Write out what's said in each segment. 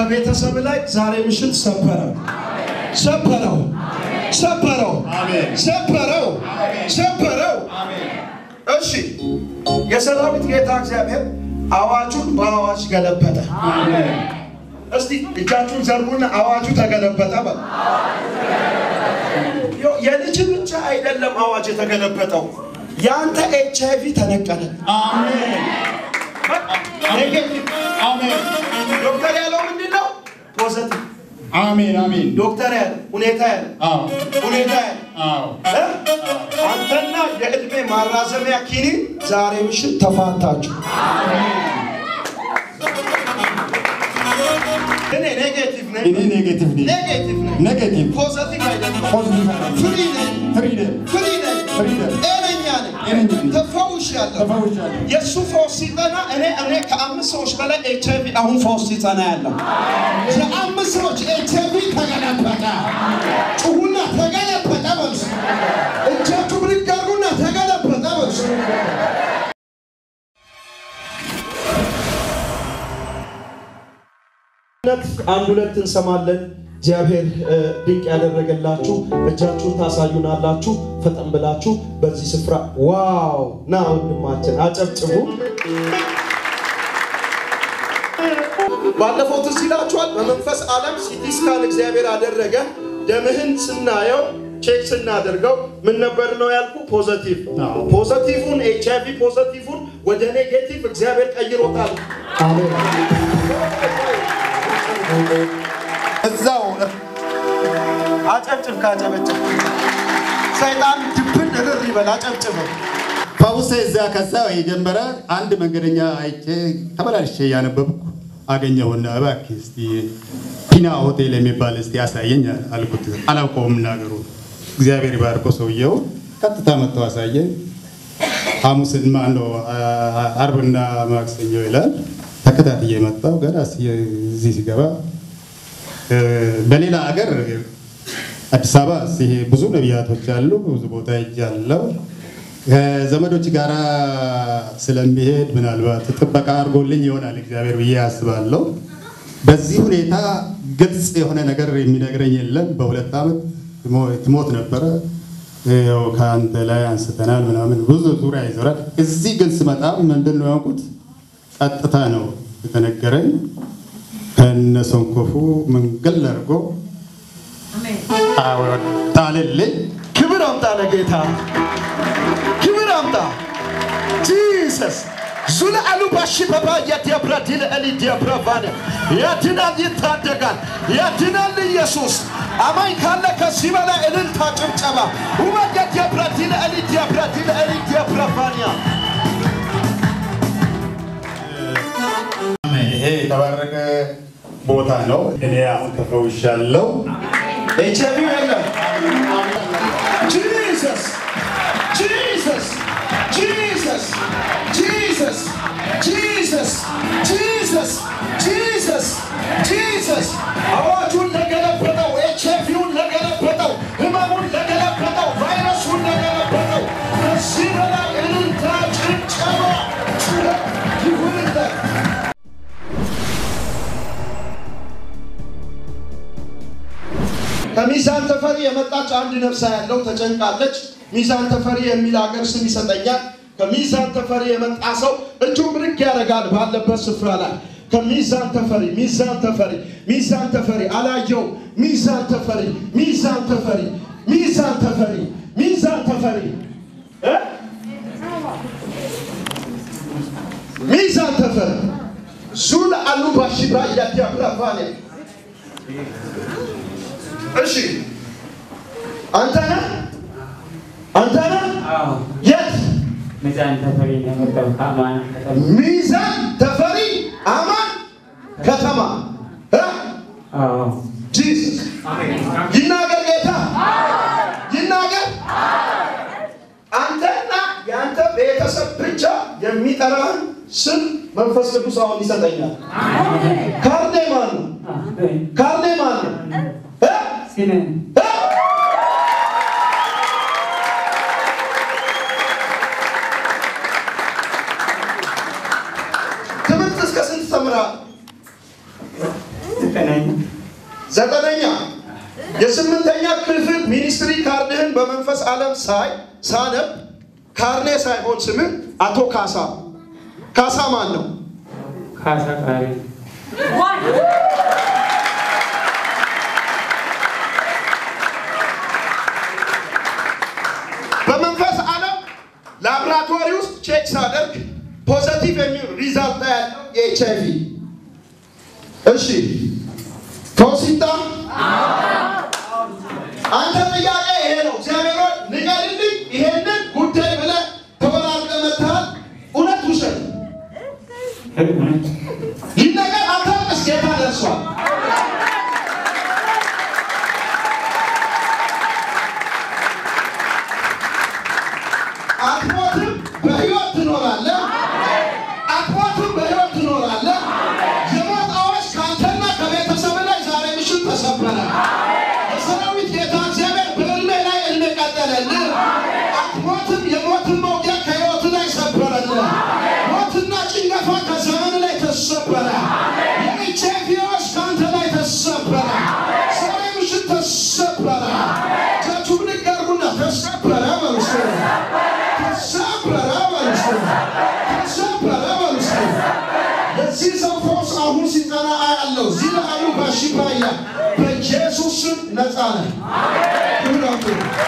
ከቤተሰብ ላይ ዛሬ ምሽት ሰበረው፣ ሰበረው፣ ሰበረው፣ ሰበረው፣ ሰበረው። እሺ የሰራዊት ጌታ እግዚአብሔር አዋጁን በአዋጅ ገለበጠ። እስቲ እጃችሁን ዘርጉና አዋጁ ተገለበጠ በል። ይኸው የልጅ ብቻ አይደለም አዋጅ የተገለበጠው፣ የአንተ ኤች አይ ቪ ተነቀለ። ኔጌቲቭ ዶክተር ያለው ምንድን ነው? ፖዘቲቭ አሜን አሜን። ዶክተር ያለው ሁኔታ ያለው አዎ ሁኔታ ያለው አዎ እ? አንተና የዕድሜ ማራዘሚያ ኪኒን ዛሬ ምሽት ተፋታችሁ። እኔ ኔጌቲቭ ነኝ፣ እኔ ኔጌቲቭ ነኝ። ኔጌቲቭ ነኝ፣ ኔጌቲቭ ፖዘቲቭ አይደለም። ፖዚቲቭ አይደለም። ፍሪ ነኝ፣ ፍሪደም ፍሪ ነኝ፣ ፍሪደም ጤነኛ ነኝ፣ ጤነኛ ነኝ። ተፈውሻለሁ። ተፈውሻለሁ። የእሱ ፈውስ ሲጠና እኔ እኔ ከአምስት ሰዎች በላይ ኤች አይ ቪ አሁን ፈውስ ሲጠና ያለው የአምስት ሰዎች ኤች አይ ቪ ተገለበጠ። ጩሁና ተገለበጠ በሉ። እጃችሁ ብድግ አድርጉና ተገለበጠ በሉ። እውነት አንድ ሁለት እንሰማለን። እግዚአብሔር እ፣ ድንቅ ያደረገላችሁ እጃችሁን ታሳዩናላችሁ። ፈጠን ብላችሁ በዚህ ስፍራ ዋው! ና ወንድማችን አጨብጭቡ። ባለፈው ትዝ ይላችኋል። በመንፈስ ዓለም ሲቲ ስካን እግዚአብሔር አደረገ። ደምህን ስናየው ቼክ ስናደርገው ምን ነበር ነው ያልኩ? ፖዘቲቭ ፖዘቲቭን ኤች አይ ቪ ፖዘቲቭን ወደ ኔጌቲቭ እግዚአብሔር ቀይሮታል። እዛው አጨብጭብ ካጨበጭብ ሰይጣን ድብን እርር ይበል። አጨብጭብ ፈውሴ እዛ ከዛ የጀመረ አንድ መንገደኛ አይቼ ተመላልሼ እያነበብኩ አገኘሁና እባክህ እስቲ ፒና ሆቴል የሚባል እስቲ ያሳየኝ አልኩት። አላውቀውም ነገሩ። እግዚአብሔር ይባርኮ ሰውየው ቀጥታ መጥቶ አሳየኝ። ሐሙስን ማነው አርብና ማክሰኞ ይላል። ተከታትዬ መጣሁ። ገና እዚህ ሲገባ እ፣ በሌላ ሀገር አዲስ አበባ ሲሄድ ብዙ ነቢያቶች አሉ። ብዙ ቦታ ሄጃለሁ። ከዘመዶች ጋር ስለሚሄድ ምናልባት ጥበቃ አድርጎልኝ ይሆናል እግዚአብሔር ብዬ አስባለሁ። በዚህ ሁኔታ ግልጽ የሆነ ነገር የሚነግረኝ የለም። በሁለት ዓመት ትሞ- ትሞት ነበረ። ያው ከአንተ ላይ አንስተናል ምናምን ብዙ ዙሪያ ይዞራል። እዚህ ግን ስመጣ ምንድን ነው ያውቁት ቀጥታ ነው የተነገረኝ። ከነሰንኮፉ መንገድ አድርጎ ጣልልኝ። ክብር አምጣ ለጌታ ክብር አምጣ ጂሰስ ዙለ አሉ ባሺ በባ የዲያብራ ዲል እሊ ዲያብራ ባነ ያድናል፣ ይታደጋል፣ ያድናል ኢየሱስ። አማኝ ካለ ከዚህ በላይ እልልታ ጭብጨባ ውበ የዲያብራ ዲል እሊ ዲያብራ ዲል እሊ ዲያብራ ባንያ ይሄ የተባረከ ቦታ ነው። እኔ አሁን ተፈውሻለሁ። ኤች አይ ቪ የለም። ጂሰስ ጂሰስ ጂሰስ ጂሰስ ጂሰስ ጂሰስ ጂሰስ ጂሰስ አዋጁን ለገለበጠው፣ ኤች አይ ቪውን ለገለበጠው፣ ህመሙን ለገለበጠው፣ ቫይረሱን ለገለበጠው ከዚህ በላይ እልልታ ጭብጨባ ጩኸት ይሁንለት። ከሚዛን ተፈሪ የመጣች አንድ ነፍሳ ያለው ተጨንቃለች። ሚዛን ተፈሪ የሚል ሀገር ስም ይሰጠኛል። ከሚዛን ተፈሪ የመጣ ሰው እጁን ብድግ ያደርጋል ባለበት ስፍራ ላይ ከሚዛን ተፈሪ ሚዛን ተፈሪ ሚዛን ተፈሪ አላየው ሚዛን ተፈሪ ሚዛን ተፈሪ ሚዛን ተፈሪ ሚዛን ተፈሪ እ? ሚዛን ተፈሪ ዙል አሉ ባሽባ ያዲያብራፋኔ እሺ አንተ ነህ አንተ ነህ የት ሚዛን ተፈሪ ነው የመጣው ከአማን ከተማ። ሚዛን ተፈሪ አማን ከተማ እ? አዎ ጂሰስ ይናገር ጌታ ይናገር አንተና የአንተ ቤተሰብ ብቻ የሚጠራህን ስም መንፈስ ቅዱስ አሁን ይሰጠኛል ካርኔ ማን ነው ካርኔ ማን ነው እ? ሲነን እ? ትምህርት እስከ ስንት ተምረሃል? ዘጠነኛ የስምንተኛ ክፍል ሚኒስትሪ ካርድህን በመንፈስ ዓለም ሳይ ሳነብ ካርኔ ሳይሆን ስምህ አቶ ካሳ ካሳ ማን ነው? ካሳ ቃሪ በመንፈስ ዓለም ላብራቶሪ ውስጥ ቼክ ሳደርግ ፖዘቲቭ የሚል ሪዛልት ያለው የኤች አይ ቪ እሺ ፈውሲታ አንተ ጥያቄ ይሄ ነው። እግዚአብሔር ሆይ ንገርልኝ፣ ይሄንን ጉዳይ ብለህ ተወራርቀህ መጥተሃል። እውነት ውሸት እውነት ይህ ነገር አታውቅስ፣ ጌታ ደርሷል። አትሞትም፣ በሕይወት ትኖራለህ። አትሞትም፣ በሕይወት ትኖራለህ። የሞት አዋጅ ከአንተና ከቤተሰብ ላይ ዛሬ ምሽት ተሰበረ። የሰራዊት ጌታ እግዚአብሔር በዕድሜ ላይ ዕድሜ ቀጠለልህ። አትሞትም፣ የሞትን መውጊያ ከሕይወት ላይ ሰበረልህ። ሞትና ጭንገፋ ከዘመን ላይ ተሰበረ። የኤች አይ ቪ አዋጅ ከአንተ ላይ ተሰበረ። ዛሬ ምሽት ተሰበረ። እጃችሁ ብድግ አድርጉና ተሰበረ በሉ እስኪ። ተሰበረ በሉ እስኪ። ተሰበረ በሉ እስኪ። የዚህ ሰው ፈውስ አሁን ሲጠና አያለው። እዚህ ላሉ በሽባያ በኢየሱስ ስም ነፃ ነህ። ክብራቱ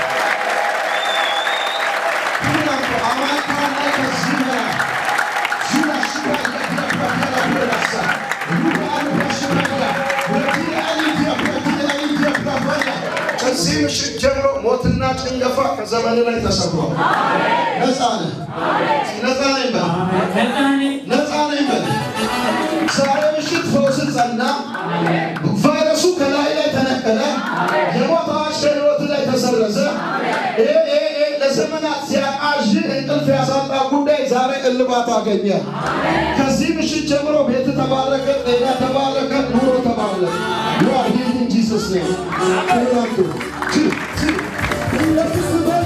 ክብራቱ አማካ ላይ ከዚህ በላይ ዙላ ሽባያ ዲያፕራቴላ ብረሳ ሩባሉ በሽባያ ወዲያሊ ዲያፕራቴላ ዲያፕራቴላ ከዚህ ምሽት ጀምሮ ሞትና ጭንገፋ ከዘመን ላይ ተሰብሯል። ነፃ ነህ። ነፃ ነኝ በል። ነፃኔ ነፃ ነኝ በል። ዛሬ ምሽት ፈውስን ጸና። ቫይረሱ ከላይ ላይ ተነቀለ። የሞት አዋጅ ከሕይወት ላይ ተሰረዘ። ይሄ ይሄ ይሄ ለዘመናት ሲያቃዥ እንቅልፍ ያሳጣ ጉዳይ ዛሬ እልባት አገኘ። ከዚህ ምሽት ጀምሮ ቤት ተባረከ፣ ጤና ተባረከ፣ ኑሮ ተባረከ። You are healed in Jesus' name. ክብራቱ ት ት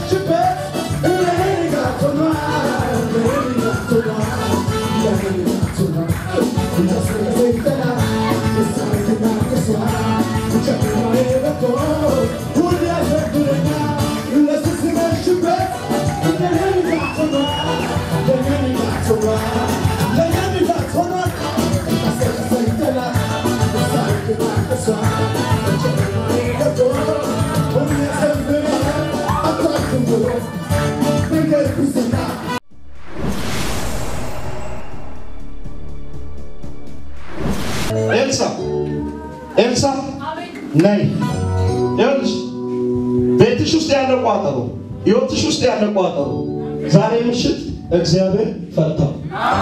ኤልሳ ኤልሳ ነይ። ይኸውልሽ ቤትሽ ውስጥ ያለ ቋጠሮ፣ ህይወትሽ ውስጥ ያለ ቋጠሮ ዛሬ ምሽት እግዚአብሔር ፈታው።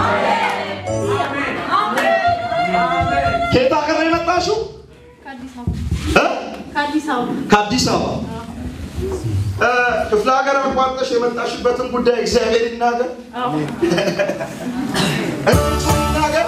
ከየት ሀገር ነው የመጣሽው? ከአዲስ አበባ እ? ከአዲስ አበባ ከአዲስ አበባ እ፣ ክፍለ ሀገር አቋርጠሽ የመጣሽበትን ጉዳይ እግዚአብሔር ይናገር። እንቅጩን ይናገር።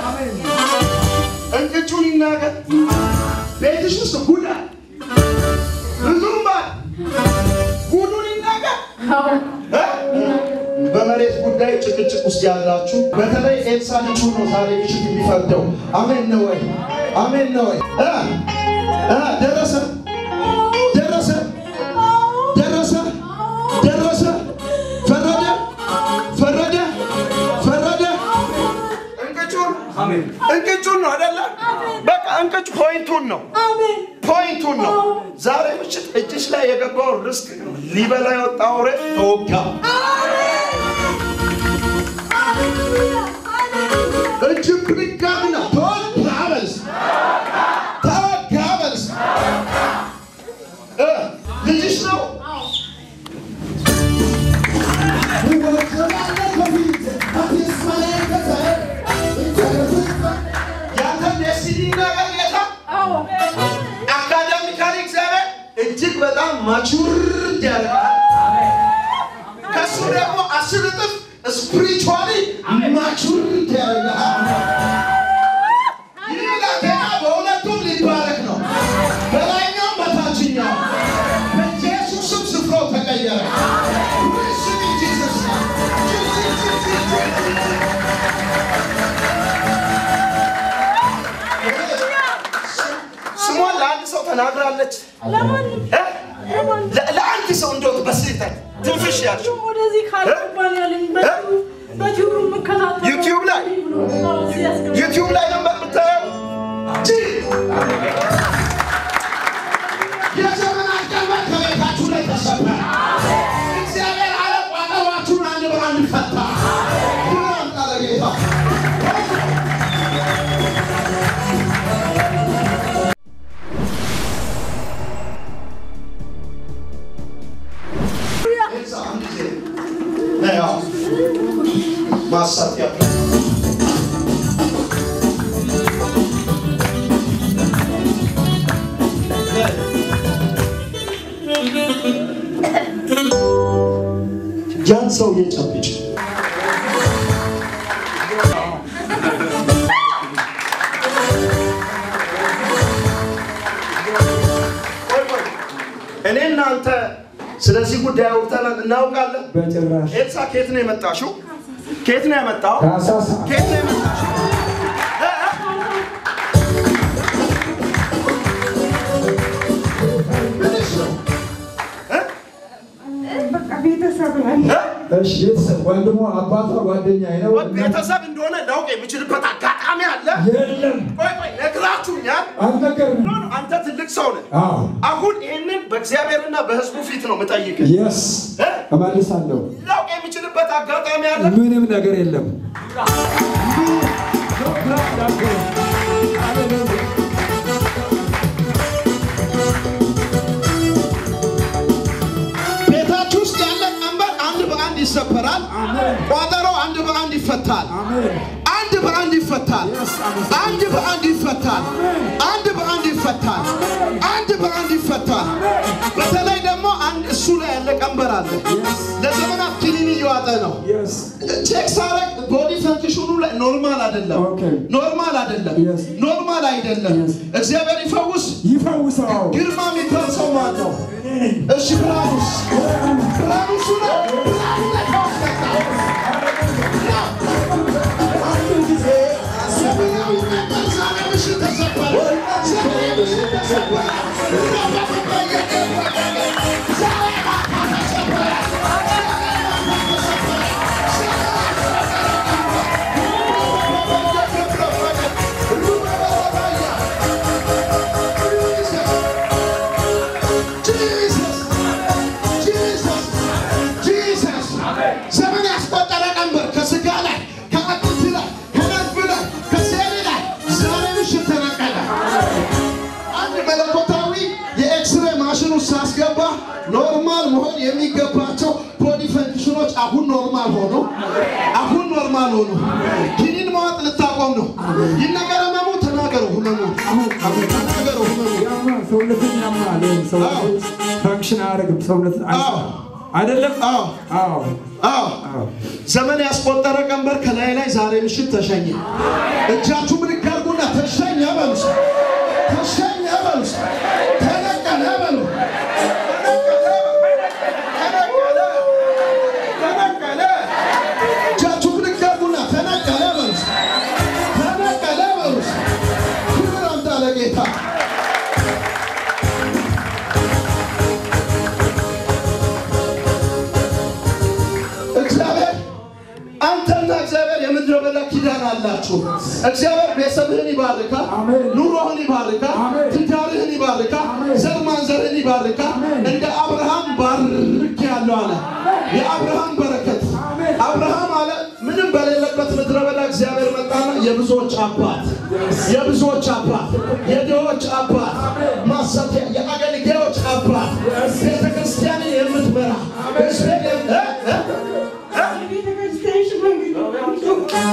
እንቅጩን ይናገር። ቤትሽ ውስጥ ጉዳ ብዙም ባል ጉዱን ይናገር። እ? በመሬት ጉዳይ ጭቅጭቅ ውስጥ ያላችሁ በተለይ ኤልሳ ልጁ ነው ዛሬ ምሽት የሚፈርደው። አሜን ነው ወይ? አሜን ነው ወይ? እ? እ? ደረሰ ደረሰ ደረሰ ደረሰ ፈረደ ፈረደ ፈረደ እንቅጩን እንቅጩን ነው አይደለ? በቃ እንቅጩ ፖይንቱን ነው ፖይንቱን ነው። ዛሬ ምሽት እጅሽ ላይ የገባው ርስቅ ሊበላ የወጣ ወሬ ተወጋ። እጅ ብድጋሚና ተወጋ በልስ ተወጋ በልስ እ ልጅሽ ነው ያንተን ዴስቲኒ ነገር ጌታ አካዳሚካሊ እግዚአብሔር እጅግ በጣም ማቹርድ ያደርጋል። ከሱ ደግሞ አስር እጥፍ ስፒሪቹዋሊ ማቹርድ ያደርጋል። ይህ ብላቴና በሁለቱም ሊባረክ ነው፣ በላይኛውም በታችኛው። በኢየሱስም ስፍራው ተቀየረ። Receive in Jesus' name. ስሟን ለአንድ ሰው ተናግራለች። ለማንም እ? ለ- ለአንድ ሰው እንደው በስህተት ትንፍሽ ያልሽው ወደዚህ ካልገባን ያለኝ በቲዩብ- በቲዩብ የምከታተለው ዩቲዩብ ላይ? ብሎ ነው እዚህ ያስገባኝ። ዩቲዩብ ላይ ነበር የምታየው። ጂ የዘመናት ቀንበር ከቤታችሁ ላይ ተሰበረ። እግዚአብሔር አለ ቋጠሯችሁን አንድ በአንድ ፈታ። ክብር አምጣ ለጌታ። ኤልሳ አንድ ጊዜ ነይ፣ አዎ። ማሳት ያለ ያን ሰው የጨብጭ እኔ እናንተ ስለዚህ ጉዳይ አውርተናል እናውቃለን። በጭራሽ ኤልሳ ከየት ነው የመጣሽው? ከየት ነው የመጣው? ከአሳሳ ከየት ነው የመጣሽው? እ? እ? ምንሽ ነው? እ? በቃ ቤተሰብ ነን። እ? እሺ፣ ቤተሰብ ወንድሟ፣ አባቷ፣ ጓደኛዬ ነው። ወይ ቤተሰብ እንደሆነ ላውቅ የምችልበት አጋጣሚ አለ። የለም ቆይ ቆይ ነግራችሁኛል። አልነገርንም። ኖ፣ ኖ፣ አንተ ትልቅ ሰው ነህ። አዎ አሁን ይህንን በእግዚአብሔርና በሕዝቡ ፊት ነው የምጠይቅህ። የስ እ? እመልሳለሁ። ላውቅ የምችልበት አጋጣሚ አለ። ምንም ነገር የለም። ቤታችሁ ውስጥ ያለ ቀንበር አንድ በአንድ ይሰበራል። ቋጠሮ አንድ በአንድ ይፈታል። አሜን። አንድ በአንድ ይፈታል። አንድ በአንድ ይፈታል። አንድ በአንድ ይፈታል። አንድ በአንድ ይፈታል። በተለይ ደግሞ አንድ እሱ ላይ ያለ ቀንበር አለ። ለዘመናት ኪኒን እየዋጠ ነው። የስ ቼክ ሳረግ ቦዲ ፈንክሽኑ ላይ ኖርማል አይደለም። ኦኬ። ኖርማል አይደለም። Yes. ኖርማል አይደለም። Yes. እግዚአብሔር ይፈውስ። ይፈውሰው። ግርማ የሚባል ሰው ማን ነው? እሺ ብርሃኑስ? ብርሃኑ እሱ ነው። ብርሃኑ ላይ ፈውስ መጣ። አንድ ጊዜ ዘመናዊ ቀንበር ዛሬ ምሽት ተሰበረ። ዛሬ ምሽት ተሰበረ። ዛሬ ማታ ተሰበረ። ዘመን ያስቆጠረ ቀንበር ከስጋ ላይ ከአጥንት ላይ ከነርቭ ላይ ከሴል ላይ ዛሬ ምሽት ተነቀለ። አንድ መለኮታዊ የኤክስሬ ማሽን ውስጥ ሳስገባ ኖርማል መሆን የሚገባቸው ቦዲ ፈንክሽኖች አሁን ኖርማል ሆኑ። አሁን ኖርማል ሆኑ። ኪኒን መዋጥ ልታቆም ነው። ይነገር ህመሙ ተናገሩ። ህመሙ ተናገሩ። ህመሙ ያማ ሰውነትን ያማል። ሰውነት ፈንክሽን አያደርግም። ሰውነት አዎ። አይደለም። አዎ አዎ አዎ አዎ ዘመን ያስቆጠረ ቀንበር ከላይ ላይ ዛሬ ምሽት ተሸኘ። እጃችሁ ብድግ አድርጉና ተሸኘ በሉ። እስኪ። ተሸኘ በሉ። እስኪ። ተነቀለ በሉ። ተነቀለ። ተነቀለ። እጃችሁ ብድግ አድርጉና ተነቀለ በሉ። እስኪ። ተነቀለ በሉ። እስኪ። ክብር አምጣ ለጌታ። እግዚአብሔር አንተና እግዚአብሔር የምድረ በዳ ኪዳን አላችሁ። እግዚአብሔር ቤተሰብህን ይባርካል፣ አሜን። ኑሮህን ይባርካል፣ አሜን። ትዳርህን ይባርካል፣ አሜን። ዘር ማንዘርህን ይባርካል። አሜን። እንደ አብርሃም ባርክ ያለው አለ። የአብርሃም በረከት አሜን። አብርሃም አለ ምንም በሌለበት ምድረ በዳ እግዚአብሔር መጣና የብዙዎች አባት የብዙዎች አባት የድሆች አባት ማሰት የአገልጋዮች አባት ቤተ ክርስቲያንን የምትመራ ሕዝቤን የም- እ? እ? እ? ቤተክርስቲያን ሽማግሌ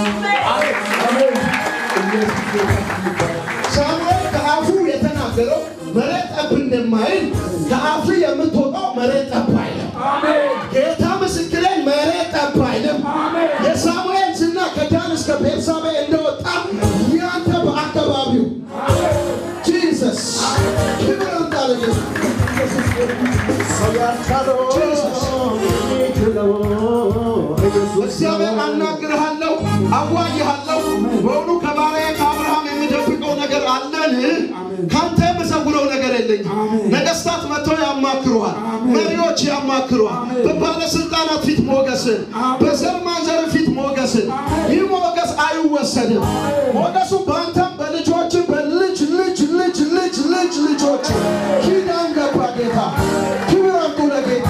ሳሙኤል ከአፉ የተናገረው መሬት ጠብ እንደማይል ከአፉ የምትወጣው መሬት ጠብ አይልም። ጌታ ምስክሬን መሬት ጠብ አይልም። የሳሙኤል ዝና ከዳን እስከ ቤርሳቤ እንደወጣ ያንተ በአካባቢው ጂሰስ ክብር እንዳለ እግዚአብሔር አናግርሃለሁ፣ አዋይሃለሁ። በእውኑ ከባሪያዬ ከአብርሃም የምደብቀው ነገር አለን? ካንተ የምሰውረው ነገር የለኝም። ነገስታት መጥተው ያማክሩሃል። መሪዎች ያማክሩሃል። በባለስልጣናት ፊት ሞገስን፣ በዘር ማንዘር ፊት ሞገስን። ይህ ሞገስ አይወሰድም። ሞገሱ በአንተም በልጆችን በልጅ ልጅ ልጅ ልጅ ልጅ ልጆች ኪዳን ገባ ጌታ። ክብር አምጡ ለጌታ።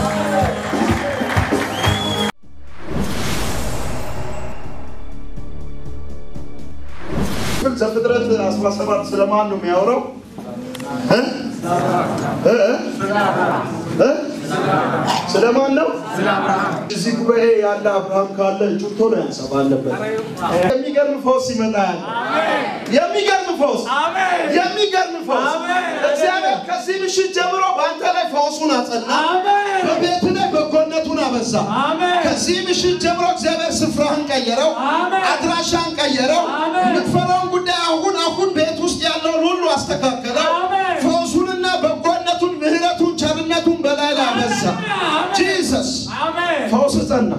ግን ዘፍጥረት 17 ስለማን ነው የሚያወራው? እ? እ? እ? ስለማን ነው? እዚህ ጉባኤ ያለ አብርሃም ካለ እጁን ቶሎ ያንሳብ አለበት። የሚገርም ፈውስ ይመጣ ያለ የሚገርም ፈውስ የሚገርም ፈውስ እግዚአብሔር ከዚህ ምሽት ጀምሮ በአንተ ላይ ፈውሱን አጸና። በቤት ላይ በጎነቱን አበዛ። ከዚህ ምሽት ጀምሮ እግዚአብሔር ስፍራህን ቀየረው፣ አድራሻን ቀየረው። የምትፈራውን ጉዳይ አሁን አሁን ቤት ውስጥ ያለውን ሁሉ አስተካከለው። ፈውሱንና በጎነቱን፣ ምህረቱን፣ ቸርነቱን በላይ ላይ አበዛ። ጂሰስ ፈውስ ጸና።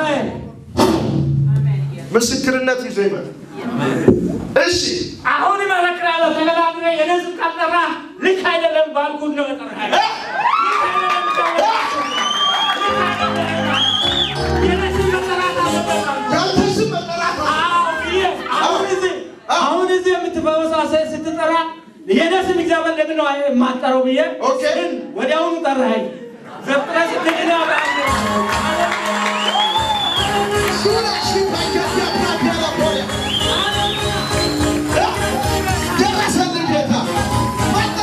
ምስክርነት ይዞ ይመጣል። እሺ አሁን እመሰክራለሁ። ተገላግለ የነዝብ ካልጠራ ልክ አይደለም ባልኩት ነው የጠራኸኝ። ልክ አይደለም ባልኩት። ልክ አይደለም። የነዝብ መጠራት አለበት አልኩት። ያንተ ስም መጠራት አለ። አዎ ብዬ አሁን እዚህ አሁን እዚህ የምትፈወሳ ሴት ስትጠራ የነስም እግዚአብሔር ለምን ነው የማትጠራው ብዬ ኦኬ። ግን ወዲያውኑ ጠራኸኝ። ዘፍጥረት ስትልና ሱራ ሽፋያ ያብራቢያ ለቦያ ደረሰልን ጌታ መጣ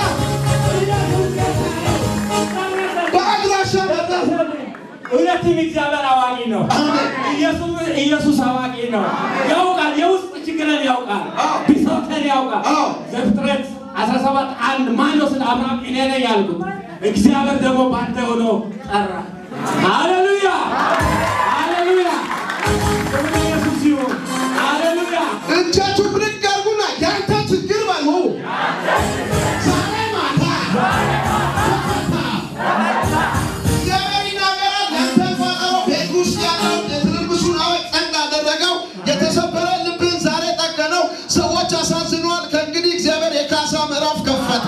በአድራሻ መጣ። እውነትም እግዚአብሔር አዋቂ ነው። ኢየሱስ ኢየሱስ አዋቂ ነው። ያውቃል፣ የውስጥ ችግርን ያውቃል፣ ብሶትን ያውቃል። አዎ። ዘፍጥረት 17 አንድ ማን ነው ስለ አብርሃም እኔ ነኝ ያልኩት፣ እግዚአብሔር ደግሞ ባንተ ሆኖ ጠራ። ሃሌሉያ ሃሌሉያ፣ ክብር ለኢየሱስ ይሁን። ሃሌሉያ እጃችሁ ብድግ አድርጉና ያንተ ችግር በሉ ዛሬ ማታ እግዚአብሔር ይናገራል። ያንተን ቋጠሮ ቤት ውስጥ ያለው የትርምሱን አወቅ ጸጥ አደረገው። የተሰበረ ልብህን ዛሬ ጠገነው። ሰዎች አሳዝነዋል። ከእንግዲህ እግዚአብሔር የካሳ ምዕራፍ ከፈተ።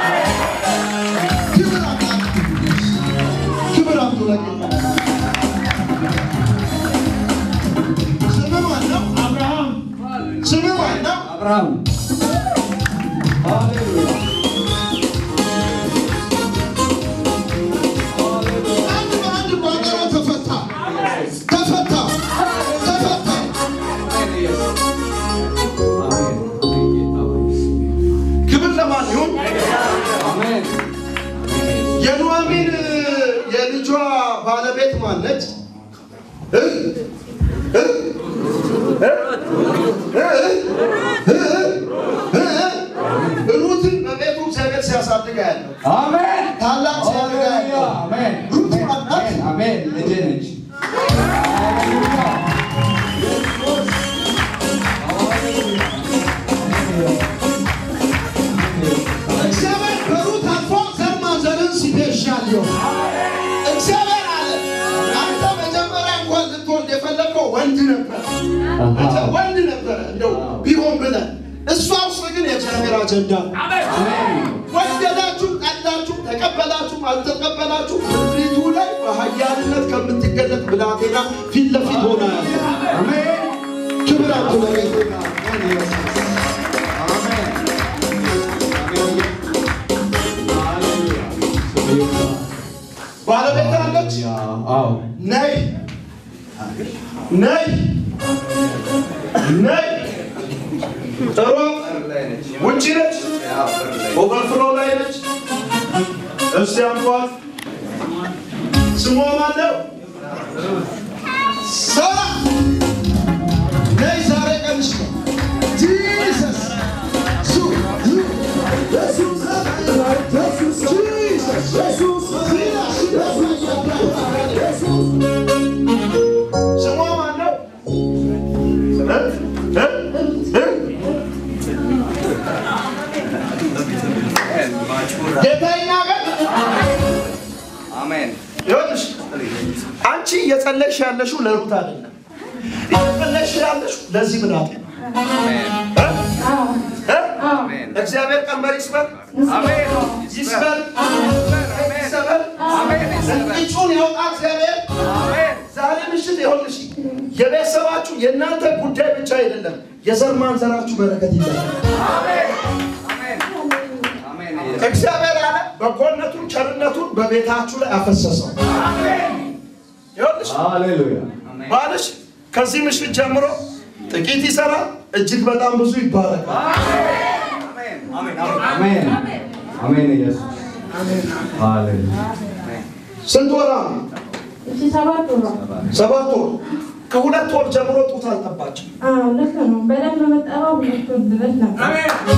ክብር አምላክ ክብር አምጡ ለጌታ። ስምህ ማን ነው? አብርሃም ስምህ ማን ነው? አብርሃም አንድ በአንድ ቋጠሮ ተፈታ ተፈታ ተፈታ። ክብር ለማን ይሁን? የኑሐሚን የልጇ ባለቤት ማነች? እ? እ? እ? እ? እ? እ? ሩትን በቤቱ እግዚአብሔር ሲያሳድግ ያለው አሜን ታላቅ ሲያደርግ ያለው አሜን ሩት ማናት? አሜን ልጄ ነች እግዚአብሔር በሩት አልፎ ዘር ማንዘርን ሲቤዣለሁ። እግዚአብሔር አለ አንተ መጀመሪያ እንኳን ልትወልድ የፈለግከው ወንድ ነበር፣ አንተ ወንድ ነበረ እንደው ቢሆን ብለህ እሷ ውስጥ ግን የእግዚአብሔር አጀንዳ ነው። ወደዳችሁ፣ ጠላችሁ፣ ተቀበላችሁ፣ አልተቀበላችሁ ምድሪቱ ላይ በኃያልነት ከምትገለጥ ብላቴና ፊት ለፊት ሆና ያለ ክብር አምጡ ለጌታ። ባለቤት አለች። አዎ ነይ ነይ ነይ ጥሩ ውጭ ነች፣ ኦቨርፍሎ ላይ ነች። እስቲ አምጧት። ስሟ ማነው? ሳራ ነይ፣ ዛሬ ቀንሽ ነው። ጂሰስ ሱ ሱ ኢየሱስ ኢየሱስ ኢየሱስ ስሟ ማነው? እ? እ? እ? ጌታ ይናገር። ይኸውልሽ አንቺ እየጸለይሽ ያለሽው ለሩት አይደለም። እየጸለይሽ ያለሽው ለዚህ ብላት ነው። እ? እ? እግዚአብሔር ቀንበር ይስበር፣ ይስበር፣ ይሰበር፣ እንቅጩን ያውጣ እግዚአብሔር። ዛሬ ምሽት ይኸውልሽ የቤተሰባችሁ የእናንተ ጉዳይ ብቻ አይደለም፣ የዘር ማንዘራችሁ በረከት ይላል። እግዚአብሔር አለ በጎነቱን ቸርነቱን በቤታችሁ ላይ አፈሰሰው። ይኸውልሽ ባልሽ ከዚህ ምሽት ጀምሮ ጥቂት ይሰራል፣ እጅግ በጣም ብዙ ይባረካል። ስንት ወራ ነው? እሺ ሰባት ወር ነው። ሰባት ወር። ከሁለት ወር ጀምሮ ጡት አልጠባችም። አዎ ልክ ነው። በደንብ መጠባው ሁለት ወር ድረስ ነበር።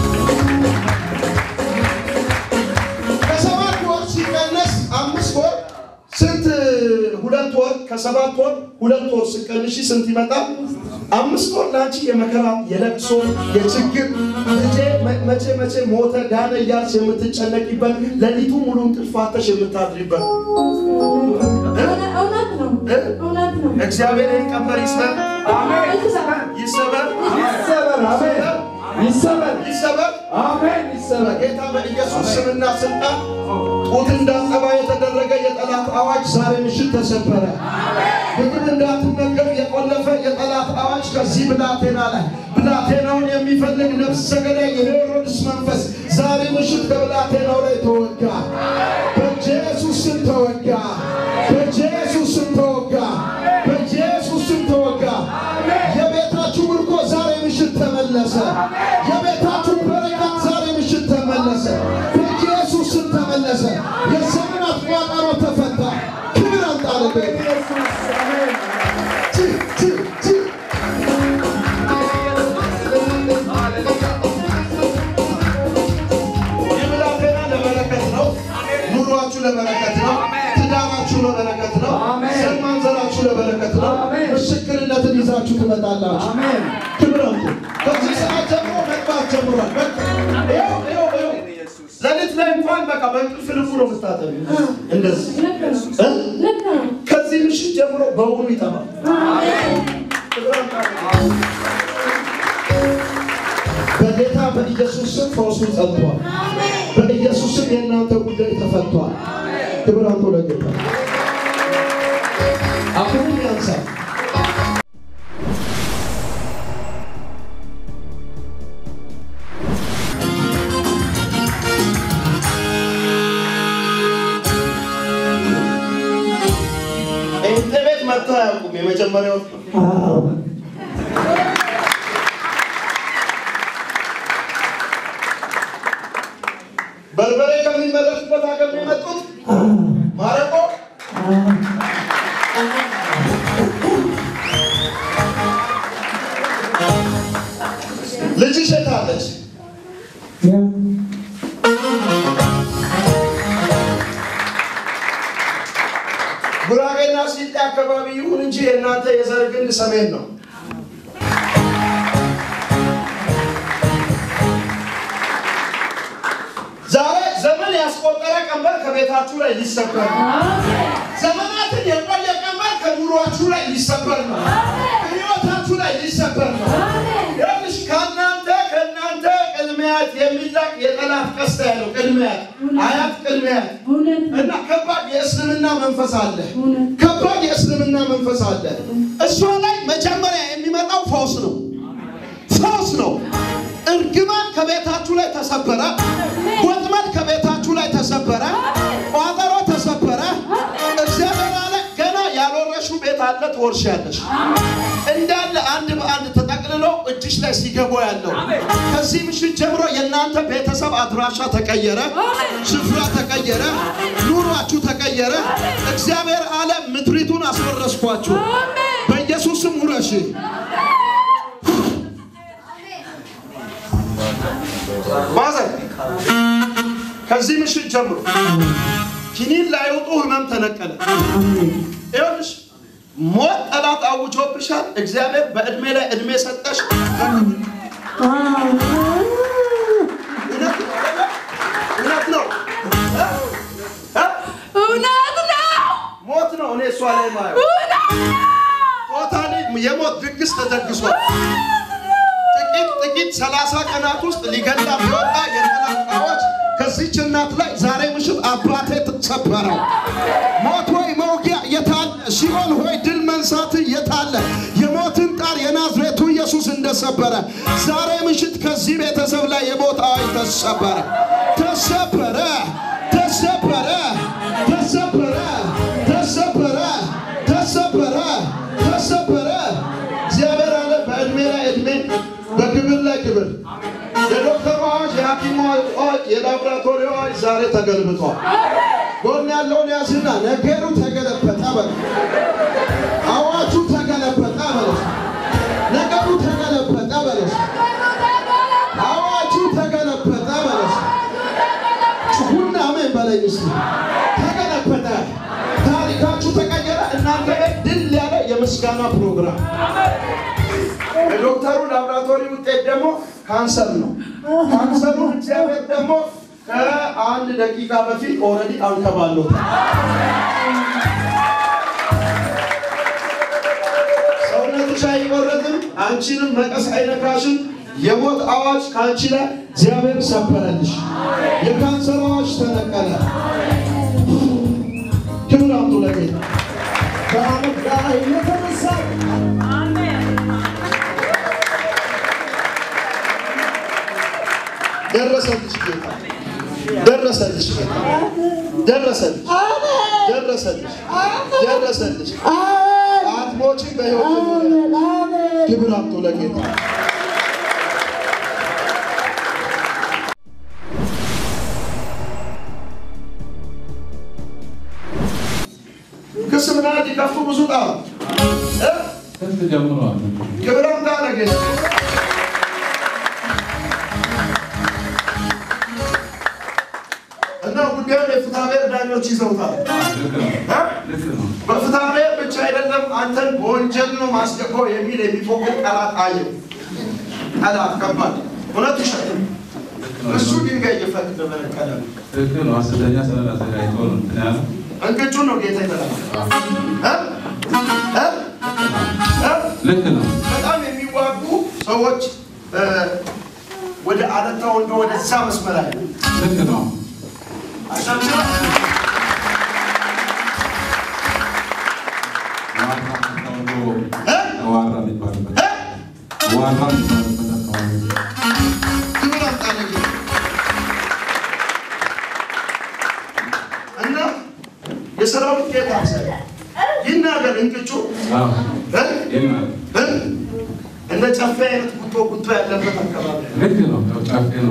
ከሰባት ወር ሲቀነስ አምስት ወር ስንት? ሁለት ወር ከሰባት ወር ሁለት ወር ሲቀንሽ ስንት ይመጣል? አምስት ወር ለአንቺ የመከራ የለቅሶ የችግር ልጄ መ- መቼ መቼ ሞተ ዳነ እያልሽ የምትጨነቂበት ሌሊቱ ሙሉ እንቅልፍ አጥተሽ የምታድሪበት እውነት- እውነት ነው። እ? እውነት ነው። እግዚአብሔር ይህን ቀንበር ይስበር፣ ይሰበር፣ ይሰበር፣ ይሰበር። በጌታ በኢየሱስ ስምና ስልጣን ጡት እንዳጠባ የተደረገ የጠላት አዋጅ ዛሬ ምሽት ተሰበረ። ምግብ እንዳትመገብ የቆለፈ የጠላት አዋጅ ከዚህ ብላቴና ላይ ብላቴናውን የሚፈልግ ነፍሰ ገዳይ የሄሮድስ መንፈስ ዛሬ ምሽት ከብላቴናው ላይ ተወጋ። በኢየሱስ ስም ተወጋ። በኢየሱስ ስም ተወጋ። በኢየሱስ ስም ተወጋ። የቤታችሁ ምርኮ ዛሬ ምሽት ተመለሰ። የቤታችሁ በረከት ዛሬ ምሽት ተመለሰ። በኢየሱስ ስም ተመለሰ። የዘመናት ቋጠሮ ተፈታ። ክብር አምጣለበት። ይህ ብላቴና ለበረከት ነው። ኑሯችሁ ለበረከት ነው። ትዳራችሁ ለበረከት ነው። ዘር ማንዘራችሁ ለበረከት ነው። ምስክርነትን ይዛችሁ ትመጣላችሁ። ክብር አምጡ። ከዚህ ሰዓት ጀምሮ መግባት ጀምሯል። በቃ ይኸው ይኸው ይኸው ሌሊት ላይ እንኳን በቃ በእንቅልፍ ልቡ ነው የምታጠቢው። እንደዚህ ልክ ነው። እ? ልክ ነው። ከዚህ ምሽት ጀምሮ በውኑ ይጠፋል። ክብር አምጡ። በጌታ በኢየሱስ ስም ፈውሱ ጸንቷል። በኢየሱስ ስም የእናንተ ጉዳይ ተፈቷል። ክብር አምጡ ለጌታ። አሁንም ያንሳል። ጴንጤ ቤት መጥተው አያውቁም። የመጀመሪያው በርበሬ ከሚመረትበት ሀገር ነው የመጡት። ማረቆ ልጅሽ የት አለች? ጉራጌና ሲጤ አካባቢ ይሁን እንጂ የእናንተ የዘር ግንድ ሰሜን ነው። ዛሬ ዘመን ያስቆጠረ ቀንበር ከቤታችሁ ላይ ሊሰበር ነው። ዘመናትን የቆየ ቀንበር ከኑሯችሁ ላይ ሊሰበር ነው። ከህይወታችሁ ላይ ሊሰበር ነው። ይኸውልሽ ከእናንተ ከእናንተ ቅድሚያት የሚላክ የጠላት ቀስት ያለው ቅድሚያት አያት ቅድሚያት እውነት ነው። እና ከባድ የእስልምና መንፈስ አለ። እውነት ከባድ የእስልምና መንፈስ አለ። እሷ ላይ መጀመሪያ የሚመጣው ፈውስ ነው። ፈውስ ነው። እርግማን ከቤታችሁ ላይ ተሰበረ። ወጥመድ ከቤታችሁ ላይ ተሰበረ። ቋጠሮ ተሰበረ። እግዚአብሔር አለ ገና ያልወረሽው ቤት አለ ትወርሻለሽ። እንዳለ አንድ በአንድ ተጠቅልሎ እጅሽ ላይ ሲገቡ ያለው ከዚህ ምሽት ጀምሮ የእናንተ ቤተሰብ አድራሻ ተቀየረ፣ ስፍራ ተቀየረ፣ ኑሯችሁ ተቀየረ። እግዚአብሔር አለ ምድሪቱን አስወረስኳችሁ። በኢየሱስም ውረሽ። ማዘር ከዚህ ምሽት ጀምሮ ኪኒን ላይወጡ ህመም ተነቀለ። ይኸውልሽ ሞት ጠላት አውጆብሻል። እግዚአብሔር በእድሜ ላይ እድሜ ሰጠሽ። እውነት ነው አይደለ? እውነት ነው እ? እ? እውነት ነው። ሞት ነው። እኔ እሷ ላይ ማየው ቶታሊ የሞት ድግስ ተደግሷል። ጥቂት ጥቂት ጥቂት ሰላሳ ቀናት ውስጥ ሊገላት የወጣ የጠላት አዋጅ ከዚች እናት ላይ ዛሬ ምሽት አባቴ ተሰበረው። ሞት ሆይ መውጊያ የታለ? ሲኦል ሆይ ድል መንሳት የታለ? የሞትን ጣር የናዝሬቱ ኢየሱስ እንደሰበረ ዛሬ ምሽት ከዚህ ቤተሰብ ላይ የሞት አዋጅ ተሰበረ፣ ተሰበረ፣ ተሰበረ፣ ተሰበረ፣ ተሰበረ፣ ተሰበረ፣ ተሰበረ። እግዚአብሔር አለ በዕድሜ ላይ ዕድሜ በክብር ላይ ክብር። የዶክተሩ አዋጅ፣ የሐኪሙ አዋጅ፣ የላቦራቶሪ አዋጅ ዛሬ ተገልብጧል። ጎን ያለውን ያዝና ነገሩ ተገለበጠ በል። አዋጁ ተገለበጠ በለስ። ነገሩ ተገለበጠ በለስ። አዋጁ ተገለበጠ በለስ። ጩኹና አሜን በለኝ እስቲ። ተገለበጠ። ታሪካችሁ ተቀየረ። እናንተ ላይ ድል ያለ የምስጋና ፕሮግራም የዶክተሩ ላብራቶሪ ውጤት ደግሞ ካንሰር ነው። ካንሰሩ እግዚአብሔር ደግሞ ከአንድ ደቂቃ በፊት ኦልሬዲ አንከባሎታል። ሰውነትሽ አይቆረጥም፣ አንቺንም መቀስ አይነካሽም። የሞት አዋጅ ከአንቺ ላይ እግዚአብሔር ሰበረልሽ። የካንሰር አዋጅ ተነቀለ። ክብር አምጡ ለጌታ። ከዓመት ጋር የተነሳ ደረሰልሽ ጌታ ደረሰልሽ ጌታ ደረሰልሽ ደረሰልሽ ደረሰልሽ አትሞቺም በሕይወት ትኖሪያለሽ። ክብር አምጡ ለጌታ ክስ ምናምን ሊከፉ ብዙ ጣሩ እ? ከፍ ጀምሯል። ክብር አምጣ ለጌታ እና ጉዳዩን የፍትሐ ብሔር ዳኞች ይዘውታል። ልክ ነው። እ? ልክ ነው። በፍትሐ ብሔር ብቻ አይደለም አንተን በወንጀል ነው ማስገባው የሚል የሚፎክር ጠላት አየው። ጠላት ከባድ እውነት ውሸት እሱ ድንጋይ እየፈቅድ በነቀለ ልክ ነው። ሐሰተኛ ሰነድ አዘጋጅቶ ነው እንትን ያለው። እንቅጩ ነው ጌታ ይበላል። እ? እ? እ? ልክ ነው። በጣም የሚዋጉ ሰዎች እ፣ ወደ አለታ ወንዶ ወደዛ መስመር አለ ልክ ነው። አሸብሽባ ዋራ ተብሎ እ? ዋራ የሚባልበት እ? ዋራ የሚባልበት አካባቢ ክብር አምጣለ ጌታ እና የሰራዊት ጌታ ይናገር እንቅጩ አዎ፣ እ? ይህን እ? እንደ ጨፌ አይነት ጉቶ ጉቶ ያለበት አካባቢ ልክ ነው። ያው ጫፌ ነው።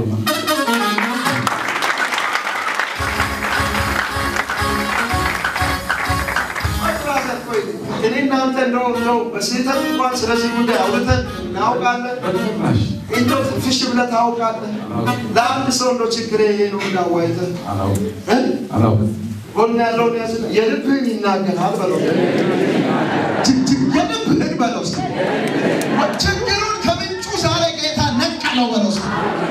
እኔ እናንተ እንደው እንደው በስህተት እንኳን ስለዚህ ጉዳይ አውርተን እናውቃለን። በጭራሽ እንደው ፍሽ ብለህ ታውቃለህ። ለአንድ ሰው እንደው ችግር ይሄ ነው እንዳዋይተህ አላውቅም እ? አላውቅም። ጎን ያለውን ያዝና የልብህን ይናገራል በለው። ችግር የልብህን በለው እስኪ። ችግሩን ከምንጩ ዛሬ ጌታ ነቀለው በለው እስኪ።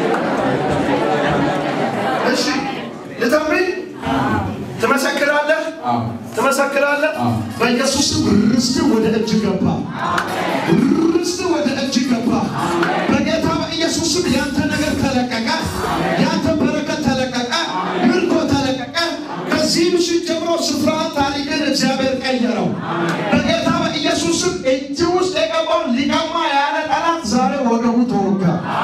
እሺ ልተምኝ ትመሰክራለህ አዎ፣ ትመሰክራለህ። አዎ። በኢየሱስ ስም ርስት ወደ እጅ ገባ። ርስት ወደ እጅ ገባ። በጌታ በኢየሱስ ስም ያንተ ነገር ተለቀቀ። ያንተ በረከት ተለቀቀ። ምርኮ ተለቀቀ። ከዚህ ምሽት ጀምሮ ስፍራን ታሪክን እግዚአብሔር ቀየረው። በጌታ በኢየሱስ ስም እጅ ውስጥ የገባውን ሊቀማ ያለ ጠላት ዛሬ ወገቡ ተወጋ።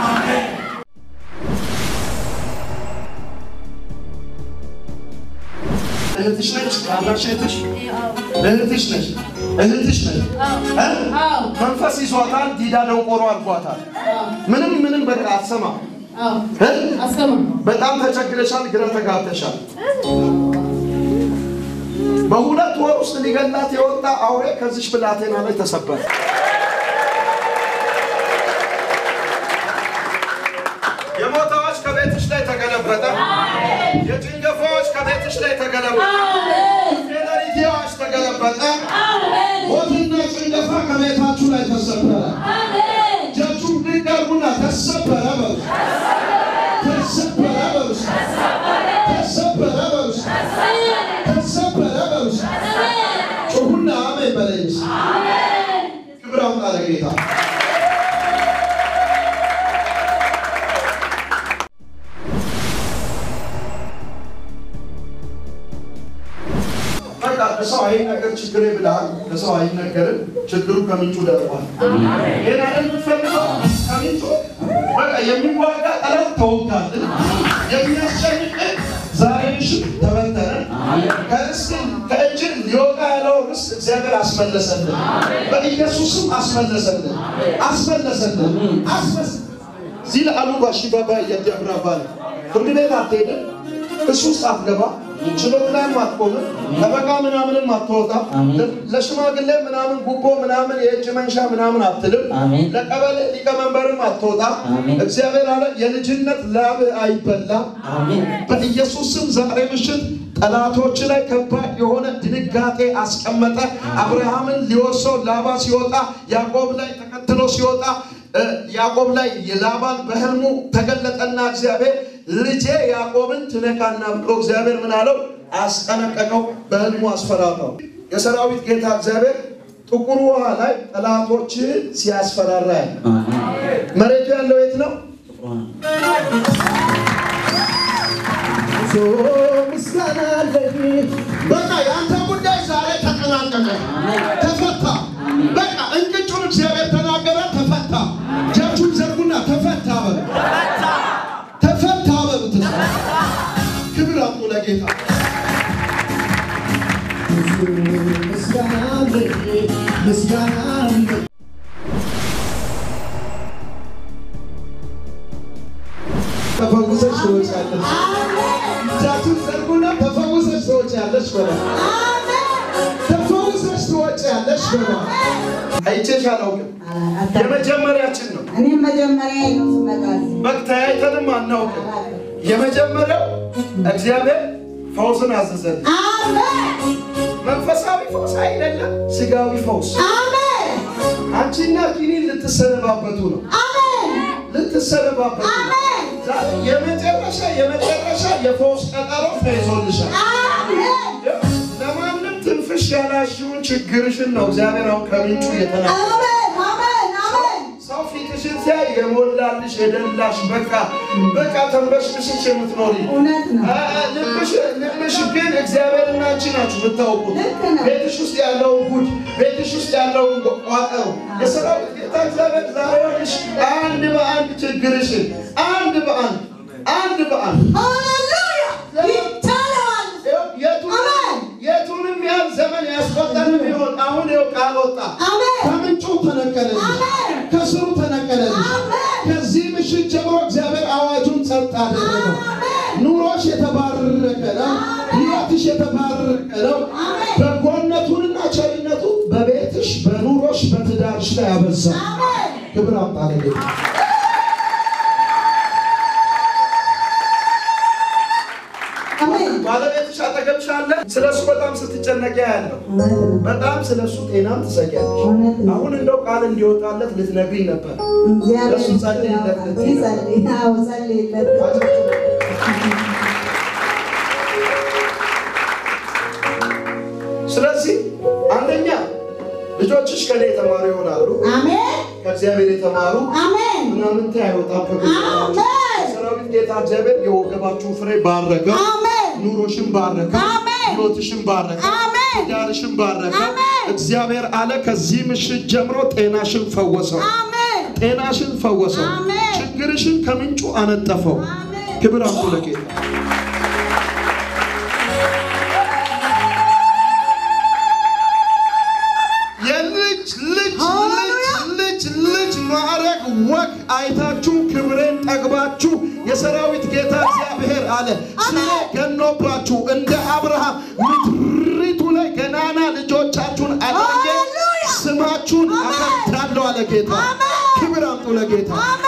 እህትሽ ነች ታናሽ እህትሽ እህትሽ ነች እህትሽ ነች እ? መንፈስ ይዟታል ዲዳ ደንቆሮ አድርጓታል ምንም ምንም በቃ አትሰማም እ? በጣም ተቸግረሻል ግራ ተጋብተሻል በሁለት ወር ውስጥ ሊገላት የወጣ አውሬ ከዚሽ ብላቴና ላይ ተሰበረ የሞታዎች ከቤትሽ ላይ ተገለበጠ የጭንገፋዎች ከቤትሽ ላይ ተገለበጠ የሌሊቴዎች ተገለበጠ ሞትና ጭንገፋ ከቤታችሁ ላይ ተሰበረ እጃችሁን ድንቅ አድርጉና ተሰበረ በሉ ተሰበረ በሉ ተሰበረ በሉ ተሰበረ በሉ ጩኹና አሜን በለኝ። በለኝ። እስኪ። አሜን። ክብር አምጣ ለጌታ። አሜን። እህትሽ ነች እ? አዎ። አዎ። መንፈስ ይዟታል። ዲዳ ደንቆሮ አድርጓታል። ምንም ምንም በቃ አትሰማም። በጣም ተቸግረሻል፣ ግራ ተጋብተሻል። አዎ። በቃ ለሰው አይነገር ችግሬ ብለሃል። ለሰው አይነገርም ችግሩ ከምንጩ ደርቋል። ይሄን አይደል የምትፈልገው? ከምንጩ በቃ የሚዋጋ ጠላት ተወጋልን። የሚያስጨንቅ ዛሬ ምሽት ተበተነ። ከርስት ከእጅ ሊወጣ ያለው ርስት እግዚአብሔር አስመለሰልን። በኢየሱስም አስመለሰልን፣ አስመለሰልን፣ አስመስ እዚህ ለአሉ ባሺባባ እያደብራ ባለ ፍርድ ቤት አትሄድም፣ እሱ ውስጥ አትገባ፣ ችሎት ላይም አትቆምም፣ ጠበቃ ምናምንም አትወጣም፣ ለሽማግሌ ምናምን ጉቦ ምናምን የእጅ መንሻ ምናምን አትልም፣ አሜን። ለቀበሌ ሊቀመንበርም አትወጣም። አሜን። እግዚአብሔር አለ የልጅነት ላብ አይበላም። አሜን። በኢየሱስ ስም ዛሬ ምሽት ጠላቶች ላይ ከባድ የሆነ ድንጋጤ አስቀመጠ። አብርሃምን ሊወርሰው ላባ ሲወጣ ያዕቆብ ላይ ተከትሎ ሲወጣ እ ያዕቆብ ላይ የላባን በህልሙ ተገለጠና እግዚአብሔር ልጄ ያዕቆብን ትነካና ብሎ እግዚአብሔር ምን አለው? አስጠነቀቀው። በህልሙ አስፈራራው። የሰራዊት ጌታ እግዚአብሔር ጥቁር ውሃ ላይ ጠላቶችህን ሲያስፈራራ ያለ መሬቱ ያለው የት ነው? ምስጋና አለኝ። በቃ የአንተ ጉዳይ ዛሬ ተጠናቀቀ፣ ተፈታ። በቃ እንቅጩን እግዚአብሔር ተናገረ፣ ተፈታ። እጃችሁን ዘርጉና ተፈታ በሉ፣ ተፈታ በሉት። ክብር አምጡ ለጌታ። ምስጋና አለኝ፣ ምስጋና አለኝ። ተፈውሰሽ ትወጫለሽ። እጃችሁን ዘርጉና ተፈውሰሽ ትወጫለሽ በለ። ተፈውሰሽ ትወጫለሽ በለ። አይቼሽ አላውቅም። የመጀመሪያችን ነው። እኔም መጀመሪያ ነው ስመጣ እዚህ። መተያየተንም አናውቅም። የመጀመሪያው እግዚአብሔር ፈውስን አዘዘን። አሜን መንፈሳዊ ፈውስ አይደለም፣ ስጋዊ ፈውስ። አሜን አንቺና ኪኒን ልትሰነባበቱ ነው፣ አሜን ልትሰነባበቱ ነው። አሜን ዛሬ የመጨረሻ የመጨረሻ የፈውስ ቀጠሮ ተይዞልሻል። አሜን ለማንም ትንፍሽ ያላሽውን ችግርሽን ነው እግዚአብሔር አሁን ከምንጩ እየተናገረ አሜን አሜን አሜን ሰው ፊትሽን ሲያይ የሞላልሽ የደላሽ በቃ በቃ ተንበሽብሽሽ የምትኖሪ እውነት ነው። አ- አ- ልብሽ ልብሽ ግን እግዚአብሔርና አንቺ ናችሁ የምታውቁት። ልክ ነው። ቤትሽ ውስጥ ያለውን ጉድ፣ ቤትሽ ውስጥ ያለውን ቋጠሮ የሰራዊት ጌታ እግዚአብሔር ዛሬ ይኸውልሽ አንድ በአንድ ችግርሽን አንድ በአንድ አንድ በአንድ ሃሌሉያ ይቻለዋል። የቱንም አሜን። የቱንም ያህል ዘመን ያስቆጠረ ቢሆን አሁን ይኸው ቃል ወጣ። አሜን ከምንጩ ተነቀለልሽ፣ አሜን። ከስሩ ተነቀለልሽ። አሜን። ከዚህ ምሽት ጀምሮ እግዚአብሔር አዋጁን ጸጥ አደረገው። አሜን። ኑሮሽ የተባረከ ነው። ሕይወትሽ የተባረከ ነው። አሜን። በጎነቱንና ቸርነቱ በቤትሽ፣ በኑሮሽ፣ በትዳርሽ ላይ አበዛ። አሜን ክብር አምጣ ለጌታ። አሜን ባለቤትሽ አጠገብሽ አለ። ስለ እሱ በጣም ስትጨነቂ ያለው እውነት ነው። በጣም ስለ እሱ ጤናም ትሰጊያለሽ። እውነት ነው። አሁን እንደው ቃል እንዲወጣለት ልትነግሪኝ ነበር። እግዚአብሔር ለእሱ ጸልይለት ያውቃል። ልትይ ነበር። ይጸልይ። አዎ ጸልይለት። ስለዚህ አንደኛ ልጆችሽ ከኔ የተማሩ ይሆናሉ። አሜን ከእግዚአብሔር የተማሩ አሜን ምናምንቴ አይወጣም ከቤተሰባችሁ። አሜን ሰራዊት ጌታ እግዚአብሔር የወገባችሁን ፍሬ ባረከ፣ አሜን ኑሮሽን ባረከ፣ አሜን። ሕይወትሽን ባረከ፣ አሜን። ትዳርሽን ባረከ። አሜን። እግዚአብሔር አለ ከዚህ ምሽት ጀምሮ ጤናሽን ፈወሰው፣ አሜን ጤናሽን ፈወሰው፣ አሜን። ችግርሽን ከምንጩ አነጠፈው። አሜን። ክብር አምጡ ለጌታ። የልጅ ልጅ ልጅ ልጅ ልጅ ማዕረግ ወግ አይታችሁ ክብሬን ጠግባችሁ የሰራዊት ጌታ እግዚአብሔር አለ ስሜ ገኖባችሁ እንደ አብርሃም ምድሪቱ ላይ ገናና ልጆቻችሁን አድርጌ ሃሌሉያ! ስማችሁን አከብዳለሁ አለ ጌታ። አሜን! ክብር አምጡ ለጌታ። አሜን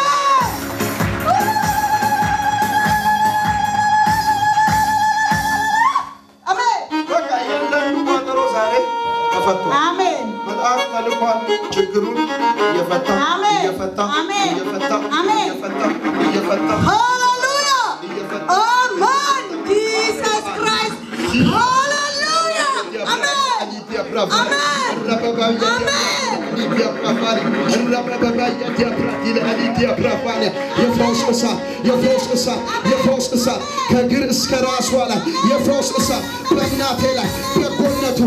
አሜን በቃ እያንዳንዱ ቋጠሮ ዛሬ ተፈቷል። አሜን መልአክ ተልኳል። ችግሩን እየፈታ አሜን። እየፈታ አሜን። እየፈታ አሜን። እየፈታ እየፈታ ሃሌሉያ እየፈታ አሜን ጂሰስ ክራይስት ሃሌሉያ አሜን የፈውስ እሳት የፈውስ እሳት የፈውስ እሳት ከእግር እስከ ራሷ ላይ የፈውስ እሳት በእናቴ ላይ በጎነቷ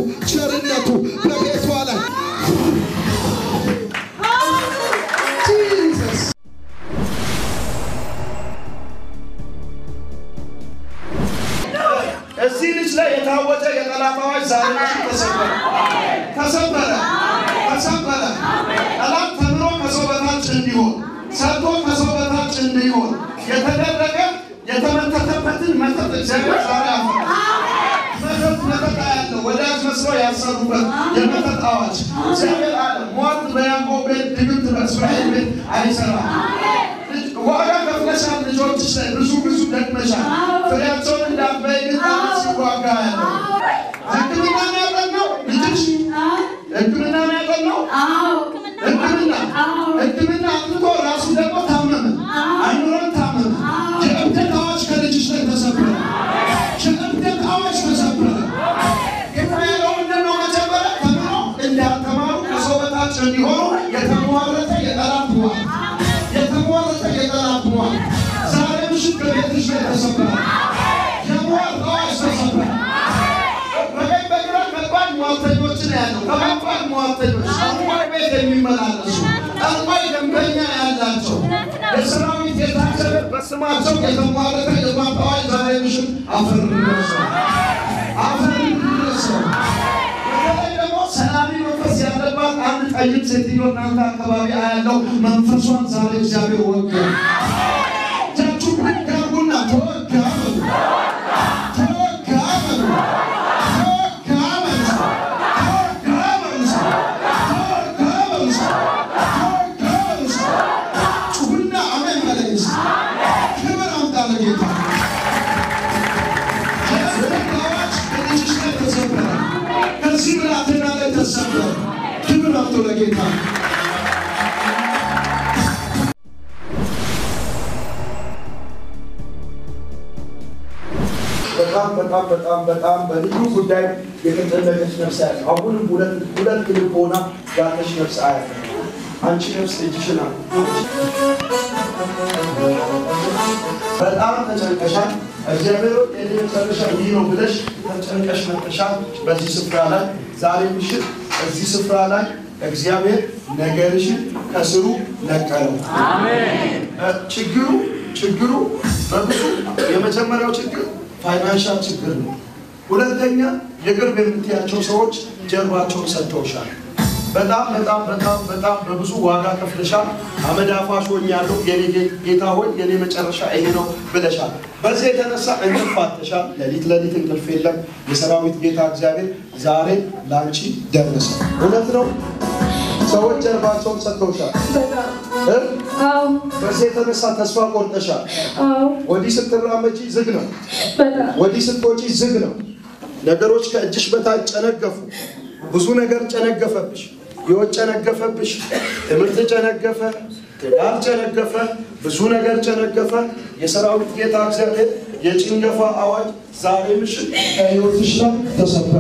ተሰበረ፣ ተሰበረ፣ ተሰበረ። ጠላት ተምሮ ከሰው በታች እንዲሆን ሰርቶ ከሰው በታች እንዲሆን የተደረገ የተመተተበትን መተት እግዚአብሔር ዛሬ አፈረሰ። መተት መተት ያለው ወዳጅ መስሎ ያሰሩበት የመተት አዋጅ እግዚአብሔር አለ ሟርት በያዕቆብ ቤት ድግምት በእስራኤል ቤት አይሰራም። ዋጋ ከፍለሻል። ልጆችሽ ላይ ብዙ ብዙ ደክመሻል። ፍሬያቸውን እንዳትበይ ግን ጠላት ሲዋጋ ያለው ሕክምና ነው ያጠናው ልጅሽ ሕክምና ነው ያጠናው ሕክምና ሕክምና አጥንቶ ራሱ ደግሞ ታመመ፣ አይኑሮን ታመመ። የእብደት አዋጅ ከልጅሽ ላይ ተሰበረ። የእብደት አዋጅ ተሰበረ። ጌታ ያለው ምንድን ነው? መጀመሪያ ተምሮ እንዳልተማሩ ከሰው በታች እንዲሆኑ የተሟረተ የጠላት ሟር የተሟረተ የጠላት ሟር ዛሬ ምሽት ከቤትሽ ላይ ተሰበረ። የሟር አዋጅ ተሰበረ። በቀኝ በግራ ከባድ ሟርተኞችን ያለው ከባድ ሟርተኞች ጠንቋይ ቤት የሚመላለሱ ጠንቋይ ደንበኛ ያላቸው የሰራዊት የታሰረ በስማቸው የተሟረተ የሟርት አዋጅ ዛሬ ምሽት አፈር ይደርሰው አፈር ይደርሰው። በተለይ ደግሞ ሰላሚ መንፈስ ያለባት አንድ ጠይቅ ሴትዮ እናንተ አካባቢ አያለው መንፈሷን ዛሬ እግዚአብሔር ወጋ። እጃችሁ ብድግ አድርጉና ተወጋ በሉ። ተወጋ በሉ። ተወጋ በሉ። ተወጋ በሉ። ተወጋ በሉ። ተወጋ በሉ። ጩኹና አሜን በለኝ እስኪ። ክብር አምጣ ለጌታ። የእብደት አዋጅ በልጅሽ ላይ ተሰበረ። ከዚህ ብላቴና ላይ ተሰበረ። ክብር አምጡ ለጌታ። በጣም በጣም በጣም በጣም በልዩ ጉዳይ የተጠለቀች ነፍስ ያለ አሁንም ሁለት ሁለት ልብ ሆና ያለች ነፍስ አያለ አንቺ ነፍስ እጅሽን አሉ በጣም ተጨንቀሻል። እግዚአብሔር የኔ መጨረሻ ይህ ነው ብለሽ ተጨንቀሽ መጥተሻል። በዚህ ስፍራ ላይ ዛሬ ምሽት እዚህ ስፍራ ላይ እግዚአብሔር ነገርሽን ከስሩ ነቀለው። እ ችግሩ ችግሩ በብዙ የመጀመሪያው ችግር ፋይናንሻል ችግር ነው። ሁለተኛ የቅርብ የምትያቸው ሰዎች ጀርባቸውን ሰጥተውሻል። በጣም በጣም በጣም በጣም በብዙ ዋጋ ከፍለሻል። አመድ አፋሽ ሆኛለሁ የኔ ጌ- ጌታ ሆይ የኔ መጨረሻ ይሄ ነው ብለሻል። በዚህ የተነሳ እንቅልፍ አጥተሻል። ሌሊት ሌሊት እንቅልፍ የለም። የሰራዊት ጌታ እግዚአብሔር ዛሬ ለአንቺ ደረሰ። እውነት ነው። ሰዎች ጀርባቸውን ሰጥተውሻል። እ? አዎ በዚህ የተነሳ ተስፋ ቆርጠሻል። አዎ ወዲህ ስትራመጂ ዝግ ነው። በጣም ወዲህ ስትወጪ ዝግ ነው። ነገሮች ከእጅሽ በታች ጨነገፉ። ብዙ ነገር ጨነገፈብሽ። ሕይወት ጨነገፈብሽ። ትምህርት ጨነገፈ። ትዳር ጨነገፈ። ብዙ ነገር ጨነገፈ። የሰራዊት ጌታ እግዚአብሔር የጭንገፋ አዋጅ ዛሬ ምሽት ከሕይወትሽ ላይ ተሰበረ።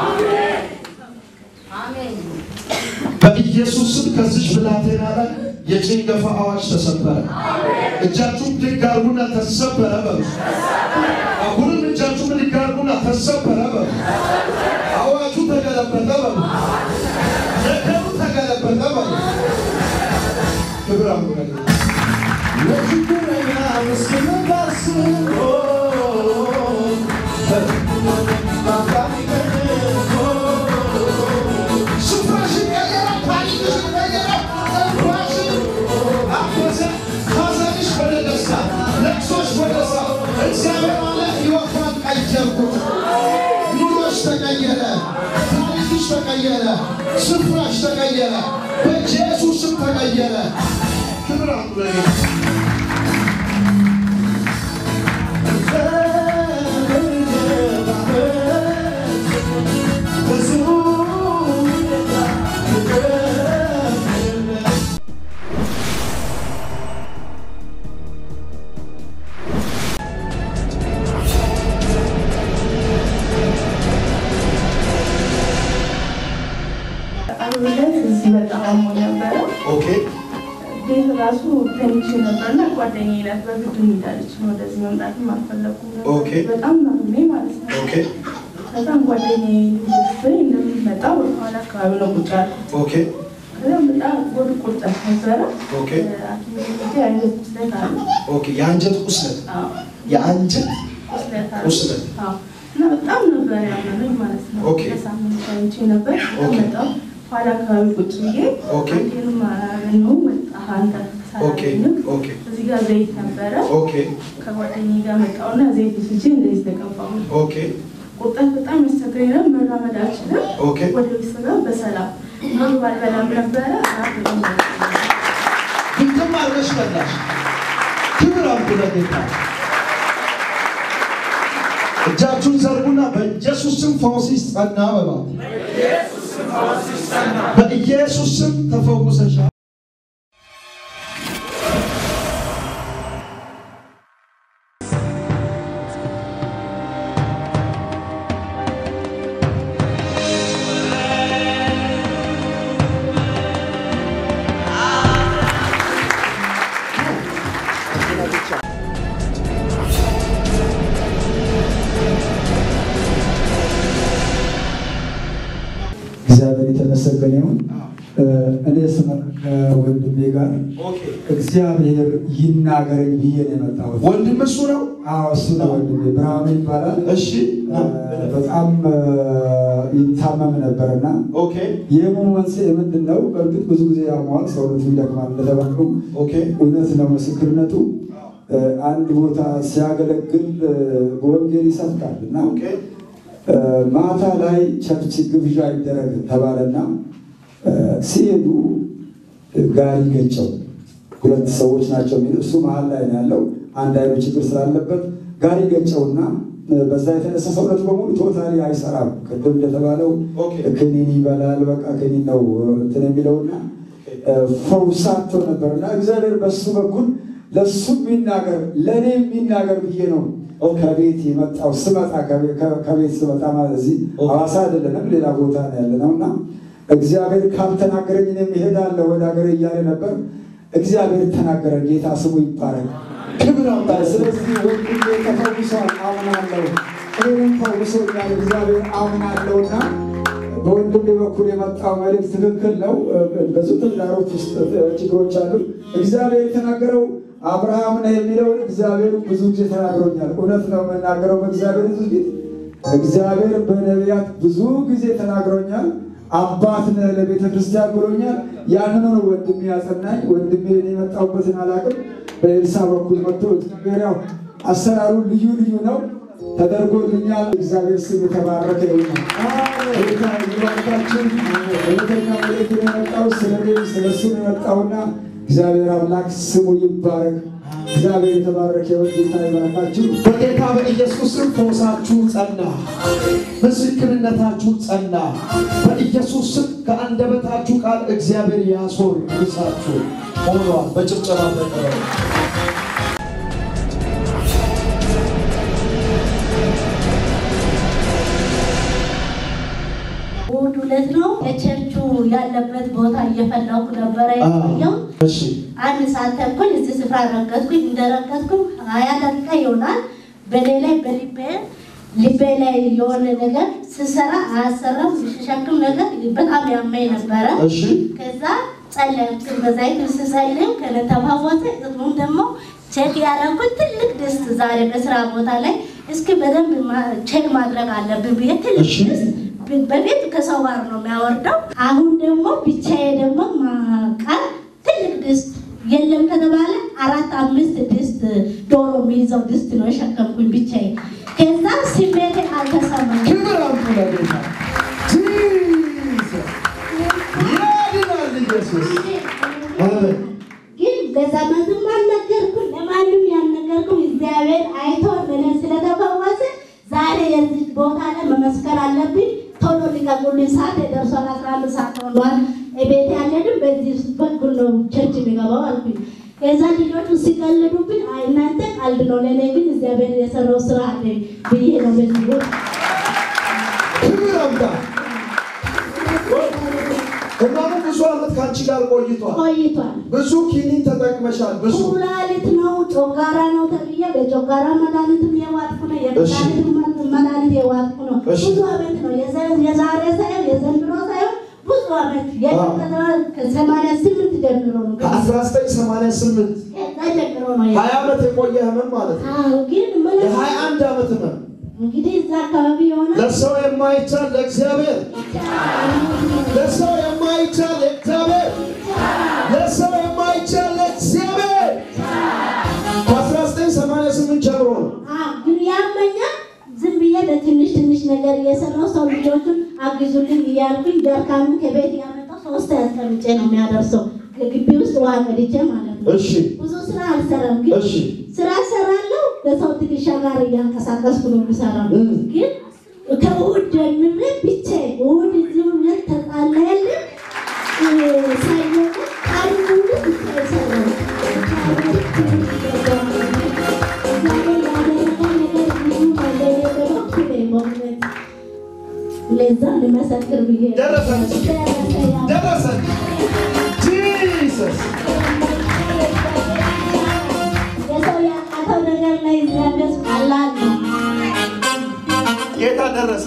በኢየሱስ ስም ከዚች ብላቴና ላይ የጭንገፋ አዋጅ ተሰበረ። እጃችሁ ብድግ አድርጉና ተሰበረ በሉ። አሁንም እጃችሁ ብድግ አድርጉና ተሰበረ በሉ። አዋጁ ተገለበጠ በሉ። ነገሩ ተገለበጠ በሉ። ክብር አምጡ ለችግረኛ ምስኪን ታስቦ ስፍራሽን ቀየረ፣ ታሪክሽን ቀየረ፣ ጸጉርሽን አበሰ፣ ሐዘንሽ ወደ ደስታ፣ ለቅሶሽ ወደ ሳቅ። እግዚአብሔር አለ ሕይወቷን ቀየርኩት። ኑሮሽ ተቀየረ፣ ታሪክሽ ተቀየረ፣ ስፍራሽ ተቀየረ፣ በኢየሱስ ስም ተቀየረ። ክብር አምጡ ለጌታ። አብለት እዚህ በጣም አሞ ነበረ። ኦኬ ቤት ራሱ ተኝቼ ነበርና ጓደኛዬ ናት በግድ እንዳለች ነው ወደዚህ መምጣትም አልፈለኩም ነበር። ኦኬ። በጣም ናፍሜ ማለት ነው። ኦኬ ከዛም ጓደኛዬ ልትወስደኝ እንደምትመጣ ወደኋላ አካባቢ ነው ቁጭ ያልኩት። ኦኬ ከዛም በጣም ወደ ቁርጠት ነበረ። ኦኬ ሐኪም ቤት ሄጄ የአንጀት ቁስለት አለ። ኦኬ የአንጀት ቁስለት አዎ የአንጀት ቁስለት አለ። ቁስለት አዎ እና በጣም ነበር ያመመኝ ማለት ነው። ኦኬ። ለሳምንት ተኝቼ ነበር። ኦኬ። መጣሁ ኋላ አካባቢ ቁጭ ብዬ ኦኬ። አንቴንም አላገኘሁም። ወጣህ አንተ ሳላገኝም ኦኬ። እዚህ ጋር ዘይት ነበረ። ኦኬ ከጓደኛዬ ጋር መጣሁና ዘይት ስቼ እንደዚህ ተቀባሁ። ኦኬ ቁርጠት በጣም ያስቸግረኝ ነበር። መራመድ አልችልም። ኦኬ። ወደ ቤት ስገባ በሰላም ምግብ አልበላም ነበረ። አራት ቀን በልቼ ድንቅም አድርገሽ በላሽ። ክብር አምጡ ለጌታ። እጃችሁን ዘርጉና በኢየሱስ ስም ፈውስ ይጸና በሏት። በኢየሱስ ስም ተፈውሰሻል። እግዚአብሔር የተመሰገነ ይሁን። እኔ ስመር ከወንድሜ ጋር እግዚአብሔር ይናገረኝ ብዬ ነው የመጣሁት። ወንድም እሱ ነው። አዎ እሱ ነው ወንድሜ፣ ብርሃኑ ይባላል። እሺ እ፣ በጣም እ፣ ይታመም ነበርና ኦኬ የህመሙ መንስኤ ምንድን ነው? በእርግጥ ብዙ ጊዜ ያመዋል፣ ሰውነቱ ይደክማል እንደተባለው ኦኬ እውነት ነው ምስክርነቱ። እ፣ አንድ ቦታ ሲያገለግል እ፣ በወንጌል ይሰብካል እና ኦኬ እ፣ ማታ ላይ ቸርች ግብዣ ይደረግ ተባለና እ፣ ሲሄዱ እ፣ ጋሪ ገጨው። ሁለት ሰዎች ናቸው የሚሉ እሱ መሀል ላይ ነው ያለው። አንድ አይኑ ችግር ስላለበት ጋሪ ገጨውና እ፣ በዛ የተነሳ ሰውነቱ በሙሉ ቶታሊ አይሰራም። ቅድም እንደተባለው ኦኬ ክኒን ይበላል። በቃ ክኒን ነው እንትን የሚለውና እ፣ ፈውሳቶ ነበርና እግዚአብሔር በሱ በኩል ለሱ የሚናገር ለእኔ የሚናገር ብዬ ነው ከቤት የመጣው ስመጣ ከቤ- ከ- ከቤት ስመጣ ማለት እዚህ ሐዋሳ አይደለንም ሌላ ቦታ ነው ያለ ነው እና እግዚአብሔር ካልተናገረኝ እኔም እሄዳለሁ ወደ ሀገር እያለ ነበር። እግዚአብሔር ተናገረ። ጌታ ስሙ ይባረክ። ክብር አምጣ። ስለዚህ ወንድሜ ተፈውሷል፣ አምናለሁ። እኔንም ፈውሶኛል፣ እግዚአብሔር አምናለሁና በወንድሜ በኩል የመጣው መልእክት ትክክል ነው። ብዙ ትዳሮች ውስጥ ችግሮች አሉ። እግዚአብሔር የተናገረው አብርሃም ነህ የሚለውን እግዚአብሔር ብዙ ጊዜ ተናግሮኛል። እውነት ነው የምናገረው በእግዚአብሔር ሕዝብ ፊት እግዚአብሔር በነቢያት ብዙ ጊዜ ተናግሮኛል። አባት ነህ ለቤተ ክርስቲያን ብሎኛል። ያንኑ ነው ወንድሜ ያጸናኝ። ወንድሜ እኔ የመጣሁበትን አላውቅም። በኤልሳ በኩል መጥቶ እግዚአብሔር ያው አሰራሩ ልዩ ልዩ ነው ተደርጎልኛል። እግዚአብሔር ስም የተባረከ ይሁን። ጌታ ይባርካችን። እውነተኛ መልእክት ነው የመጣው ስለ እኔ ስለ እሱ ነው የመጣውና እግዚአብሔር አምላክ ስሙ ይባረክ። እግዚአብሔር የተባረከ ይሁን። ጌታ ይባርካችሁ። በጌታ በኢየሱስ ስም ፈውሳችሁ ጸና፣ ምስክርነታችሁ ጸና። በኢየሱስ ስም ከአንደበታችሁ ቃል እግዚአብሔር ያሶር ይሳችሁ ሆኗል። በጭብጨባ ተቀበሉ። እሑድ ዕለት ነው የቸርቹ ያለበት ቦታ እየፈለኩ ነበረ የቆየው። እሺ አንድ ሰዓት ተኩል እዚህ ስፍራ ረገጥኩኝ። እንደረገጥኩኝ ሀያ ደቂቃ ይሆናል። በኔ ላይ በልቤ ልቤ ላይ የሆነ ነገር ስሰራ አያሰራም ሲሸክም ነገር በጣም ያመኝ ነበረ። እሺ ከዛ ጸለይኩ። በዛይት ስጸልይ ከተፈወሰ ጥቅሙም ደግሞ ቼክ ያደረኩት ትልቅ ድስት ዛሬ በስራ ቦታ ላይ እስኪ በደንብ ማ- ቼክ ማድረግ አለብን ብዬ ትልቅ እሺ። ድስት ብ- በፊት ከሰው ጋር ነው የሚያወርደው። አሁን ደግሞ ብቻዬ ደግሞ ማቃል ትልቅ ድስት የለም ከተባለ አራት አምስት ድስት ዶሮ የሚይዘው ድስት ነው የሸከምኩኝ ብቻዬ። ከዛ ስሜቴ አልተሰማኝም። ክብር አምጡ ለጌታ ጂሰስ ያድናል ኢየሱስ አሜን ግን በዘመንም አልነገርኩም፣ ለማንም ያልነገርኩም። እግዚአብሔር አይቶ እኔ ስለተፈወሰ ዛሬ የዚህ ቦታ ላይ መመስከር አለብኝ። ቶሎ ሊቀቁልኝ፣ ሰዓት የደርሷል። አስራ አንድ ሰዓት ሆኗል። ቤት ያለንም በዚህ በኩል ነው ቸርች የሚገባው አልኩኝ። ከዛ ልጆቹ ሲቀልዱብኝ አይ እናንተ ቀልድ ነው፣ ለእኔ ግን እግዚአብሔር የሰራው ስራ አለ ብዬ ነው በዚህ ቦታ ክብር አምጣ እማሙ ብዙ ዓመት ከአንቺ ጋር ቆይቷል ቆይቷል። ብዙ ኪኒን ተጠቅመሻል ብዙ ኩላሊት ነው፣ ጮጋራ ነው ተብዬ በጮጋራ መድኃኒትም የዋጥኩ ነው፣ የመድኃኒት መድኃኒት የዋጥኩ ነው። እሺ። ብዙ ዓመት ነው የዘ- የዛሬ ሳይሆን የዘንድሮ ሳይሆን ብዙ ዓመት ከሰማንያ ስምንት ጀምሮ ነው ከ1988 ከዛ ጀምሮ ነው ያ- ሀያ ዓመት የቆየ ህመም ማለት ነው አዎ፣ ግን ምን የሀያ አንድ ዓመት ህመም እንግዲህ እዛ አካባቢ የሆነ ለሰው የማይቻል ለእግዚአብሔር ለሰው የማይቻል ለእግዚአብሔር ለሰው የማይቻል ለእግዚአብሔር ከ1988 ጀምሮ ነው። አዎ፣ ግን ያመኛል። ዝም ብዬ በትንሽ ትንሽ ነገር እየሰራው ሰው ልጆቹን አግዙልኝ እያልኩኝ ጀርካኑን ከቤት ያመጣው ሶስት ያስቀምጬ ነው የሚያደርሰው ከግቢ ውስጥ ውሃ ቀድቼ ማለት ነው። እሺ ብዙ ስራ አልሰራም፣ ግን እሺ ስራ ሰራለሁ። በሰው ትከሻ ጋር እያንቀሳቀስኩ ነው የምሰራው። እም። ግን ከእሑድ ጀምሬ ብቻዬን እሑድ እዚሁ ሁለት ተጣላያለ ሰኞ ቀን ሙሉ ብቻዬን ሰራሁ። እግዚአብሔር ያደረገው ነገር ብዙ ነው። ለእኔ ደግሞ ክብሬ በእውነት ለዛ ልመሰክር ብዬ ነው። ደረሰን ደረሰ ያ ደረሰን ጂሰስ የሰው ያቃተው ነገር ላይ እግዚአብሔር ቀላል ነው። ጌታ ደረሰ።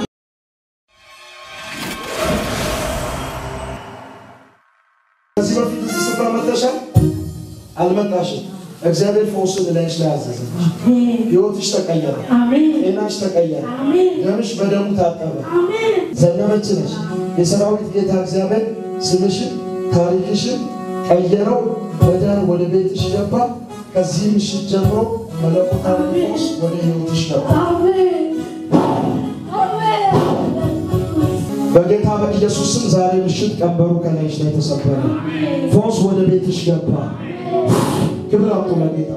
ከዚህ በፊት እዚህ ስፍራ መጥተሻል? አልመጣሽም። እግዚአብሔር ፈውስን ላይሽ ላይ አዘዘ። ህይወትሽ ተቀየረ፣ አሜን ጤናሽ ተቀየረ፣ አሜን ደምሽ በደሙ ታጠበ። አሜን ዘነበች ነሽ። የሰራዊት ጌታ እግዚአብሔር ስምሽን ታሪክሽን ቀየረው። በደህና ወደ ቤትሽ ገባ። ከዚህ ምሽት ጀምሮ መለኮታዊ ፈውስ ወደ ህይወትሽ ገባ። በጌታ በኢየሱስ ስም ዛሬ ምሽት ቀንበሩ ከላይሽ ላይ ተሰበረ። ፈውስ ወደ ቤትሽ ገባ። ክብር አምጡ ለጌታ።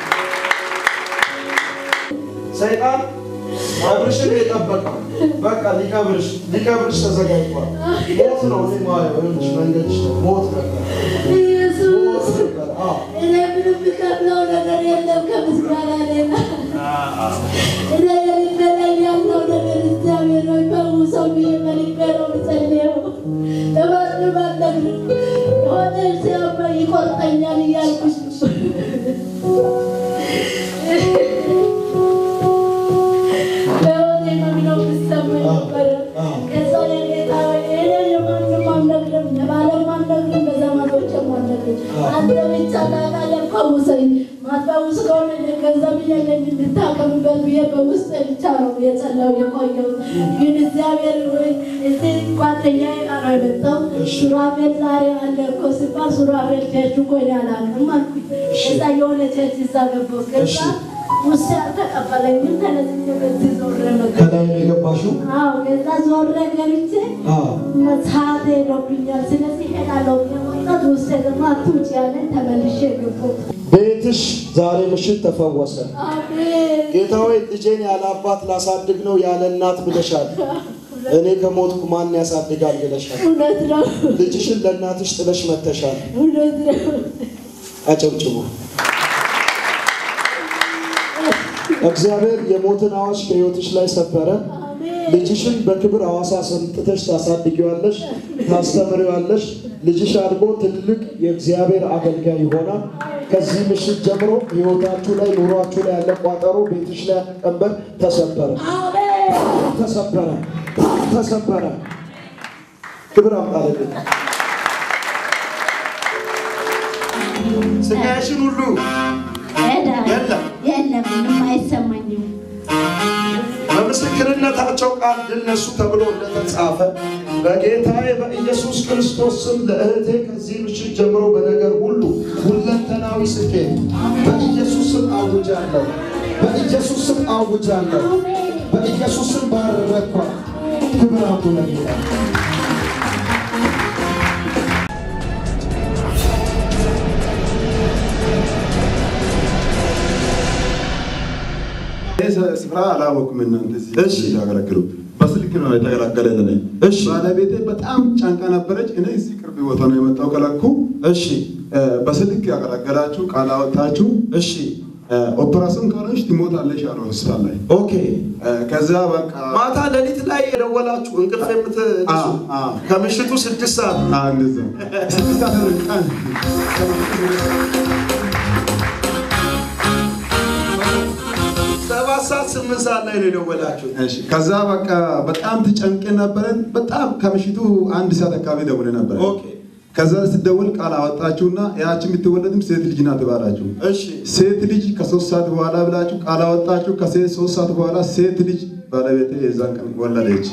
ሰይጣን አብርሽን የጠበቀው በቃ ሊቀብርሽ ሊቀብርሽ ተዘጋጅቷል። ሞት ነው እኔ ማየው ይኸውልሽ፣ መንገድሽ ነው ሞት ነበር ሞት ነበር። አዎ እኔ ምንም የምከፍለው ነገር የለም ከምስጋና ሌላ። እኔ የልቤ ላይ ያለው ነገር እግዚአብሔር ሆይ ፈውሰው ብዬ በልቤ ነው የምጸልየው። ለማንም አልነግርም። የሆነ ሲያመኝ ይቆርጠኛል እያልኩሽ በሕይወቴ መኖር የሚሰማኝ ነበረ። ከዛ የጌታ ሆይ እኔ የማንም አልነግርም፣ ለባለም አልነግርም፣ ለዘመዶችም አልነግርም። አንተ ብቻ ታውቃለህ፣ ፈውሰኝ። ማትፈውስ ከሆነ እኔ ገንዘብ የለኝም እንድታከምበት ብዬ በውስጤ ብቻ ነው የጸለየው የቆየው። ግን እግዚአብሔር ሆይ እዚህ ጓደኛዬ ጋር ነው የመጣው። ሱራፌል ዛሬ አለ እኮ ሲባል ሱራፌል ቸርች እኮ እኔ አላውቅም አልኩኝ። ከዛ የሆነ ቸርች እዛ ገባሁ። ከዛ ውስጤ አልተቀበለኝም። ተነስቼ በዚህ ዞሬ መጣሁ። ከላይ ነው የገባሽው? አዎ ከዛ ዞሬ ገብቼ አዎ መጽሐፍ ሄዶብኛል። ስለዚህ ሄዳለሁ የመጣት ውስጥ ደግሞ አትውጭ ያለን ተመልሼ ገባሁ። ቤትሽ ዛሬ ምሽት ተፈወሰ። አሜን ጌታ ሆይ ልጄን ያለ አባት ላሳድግ ነው ያለ እናት ብለሻል። እኔ ከሞትኩ ማን ያሳድጋል ብለሻል። እውነት ነው፣ ልጅሽን ለእናትሽ ጥለሽ መተሻል። እውነት ነው። አጨብጭቡ። እግዚአብሔር የሞትን አዋጅ ከሕይወትሽ ላይ ሰበረ። ልጅሽን በክብር ሐዋሳ ሰምጥተሽ ታሳድጊዋለሽ፣ ታስተምሪዋለሽ። ልጅሽ አድጎ ትልቅ የእግዚአብሔር አገልጋይ ይሆናል። ከዚህ ምሽት ጀምሮ ሕይወታችሁ ላይ ኑሯችሁ ላይ ያለ ቋጠሮ፣ ቤትሽ ላይ ያለ ቀንበር ተሰበረ፣ ተሰበረ፣ ተሰበረ። ክብር አምጣለልን ስጋሽን ሁሉ ሄዳ የለም የለም ምንም አይሰማኝም። በምስክርነታቸው ቃል ድል ነሱ ተብሎ እንደተጻፈ በጌታዬ በኢየሱስ ክርስቶስ ስም ለእህቴ ከዚህ ምሽት ጀምሮ በነገር ሁሉ ሁለንተናዊ ስኬት በኢየሱስ ስም አውጃለሁ። በኢየሱስ ስም አውጃለሁ። በኢየሱስ ስም ባረኳት። ክብር አምጡ ለጌታ። ይህ ስፍራ አላወኩም። እናንተ እሺ። እዚህ ያገለግሉ በስልክ ነው የተገላገለልን። እሺ። ባለቤቴ በጣም ጫንቃ ነበረች። እኔ እዚህ ቅርብ ቦታ ነው የመጣው ከለኩ እሺ እ፣ በስልክ ያገለገላችሁ ቃል አወጣችሁ። እሺ እ፣ ኦፕራሲዮን ካልሆንሽ ትሞታለሽ አለ ሆስፒታል ላይ። ኦኬ እ፣ ከዛ በቃ ማታ ሌሊት ላይ የደወላችሁ እንቅልፍ የምትነሱ አ፣ አ። ከምሽቱ ስድስት ሰዓት አ፣ እንደዛ ስድስት ሰዓት ቀን ሰባት ሰዓት ስምንት ሰዓት ላይ ነው የደወላችሁት። እሺ። ከዛ በቃ በጣም ትጨንቄ ነበረን። በጣም ከምሽቱ አንድ ሰዓት አካባቢ ደውለ ነበረ። ኦኬ ከዛ ስትደውል ቃል አወጣችሁና ያቺ የምትወለድም ሴት ልጅ ናት ባላችሁ። እሺ ሴት ልጅ ከሶስት ሰዓት በኋላ ብላችሁ ቃል አወጣችሁ። ከሴት ሶስት ሰዓት በኋላ ሴት ልጅ ባለቤቴ የዛን ቀን ወለደች።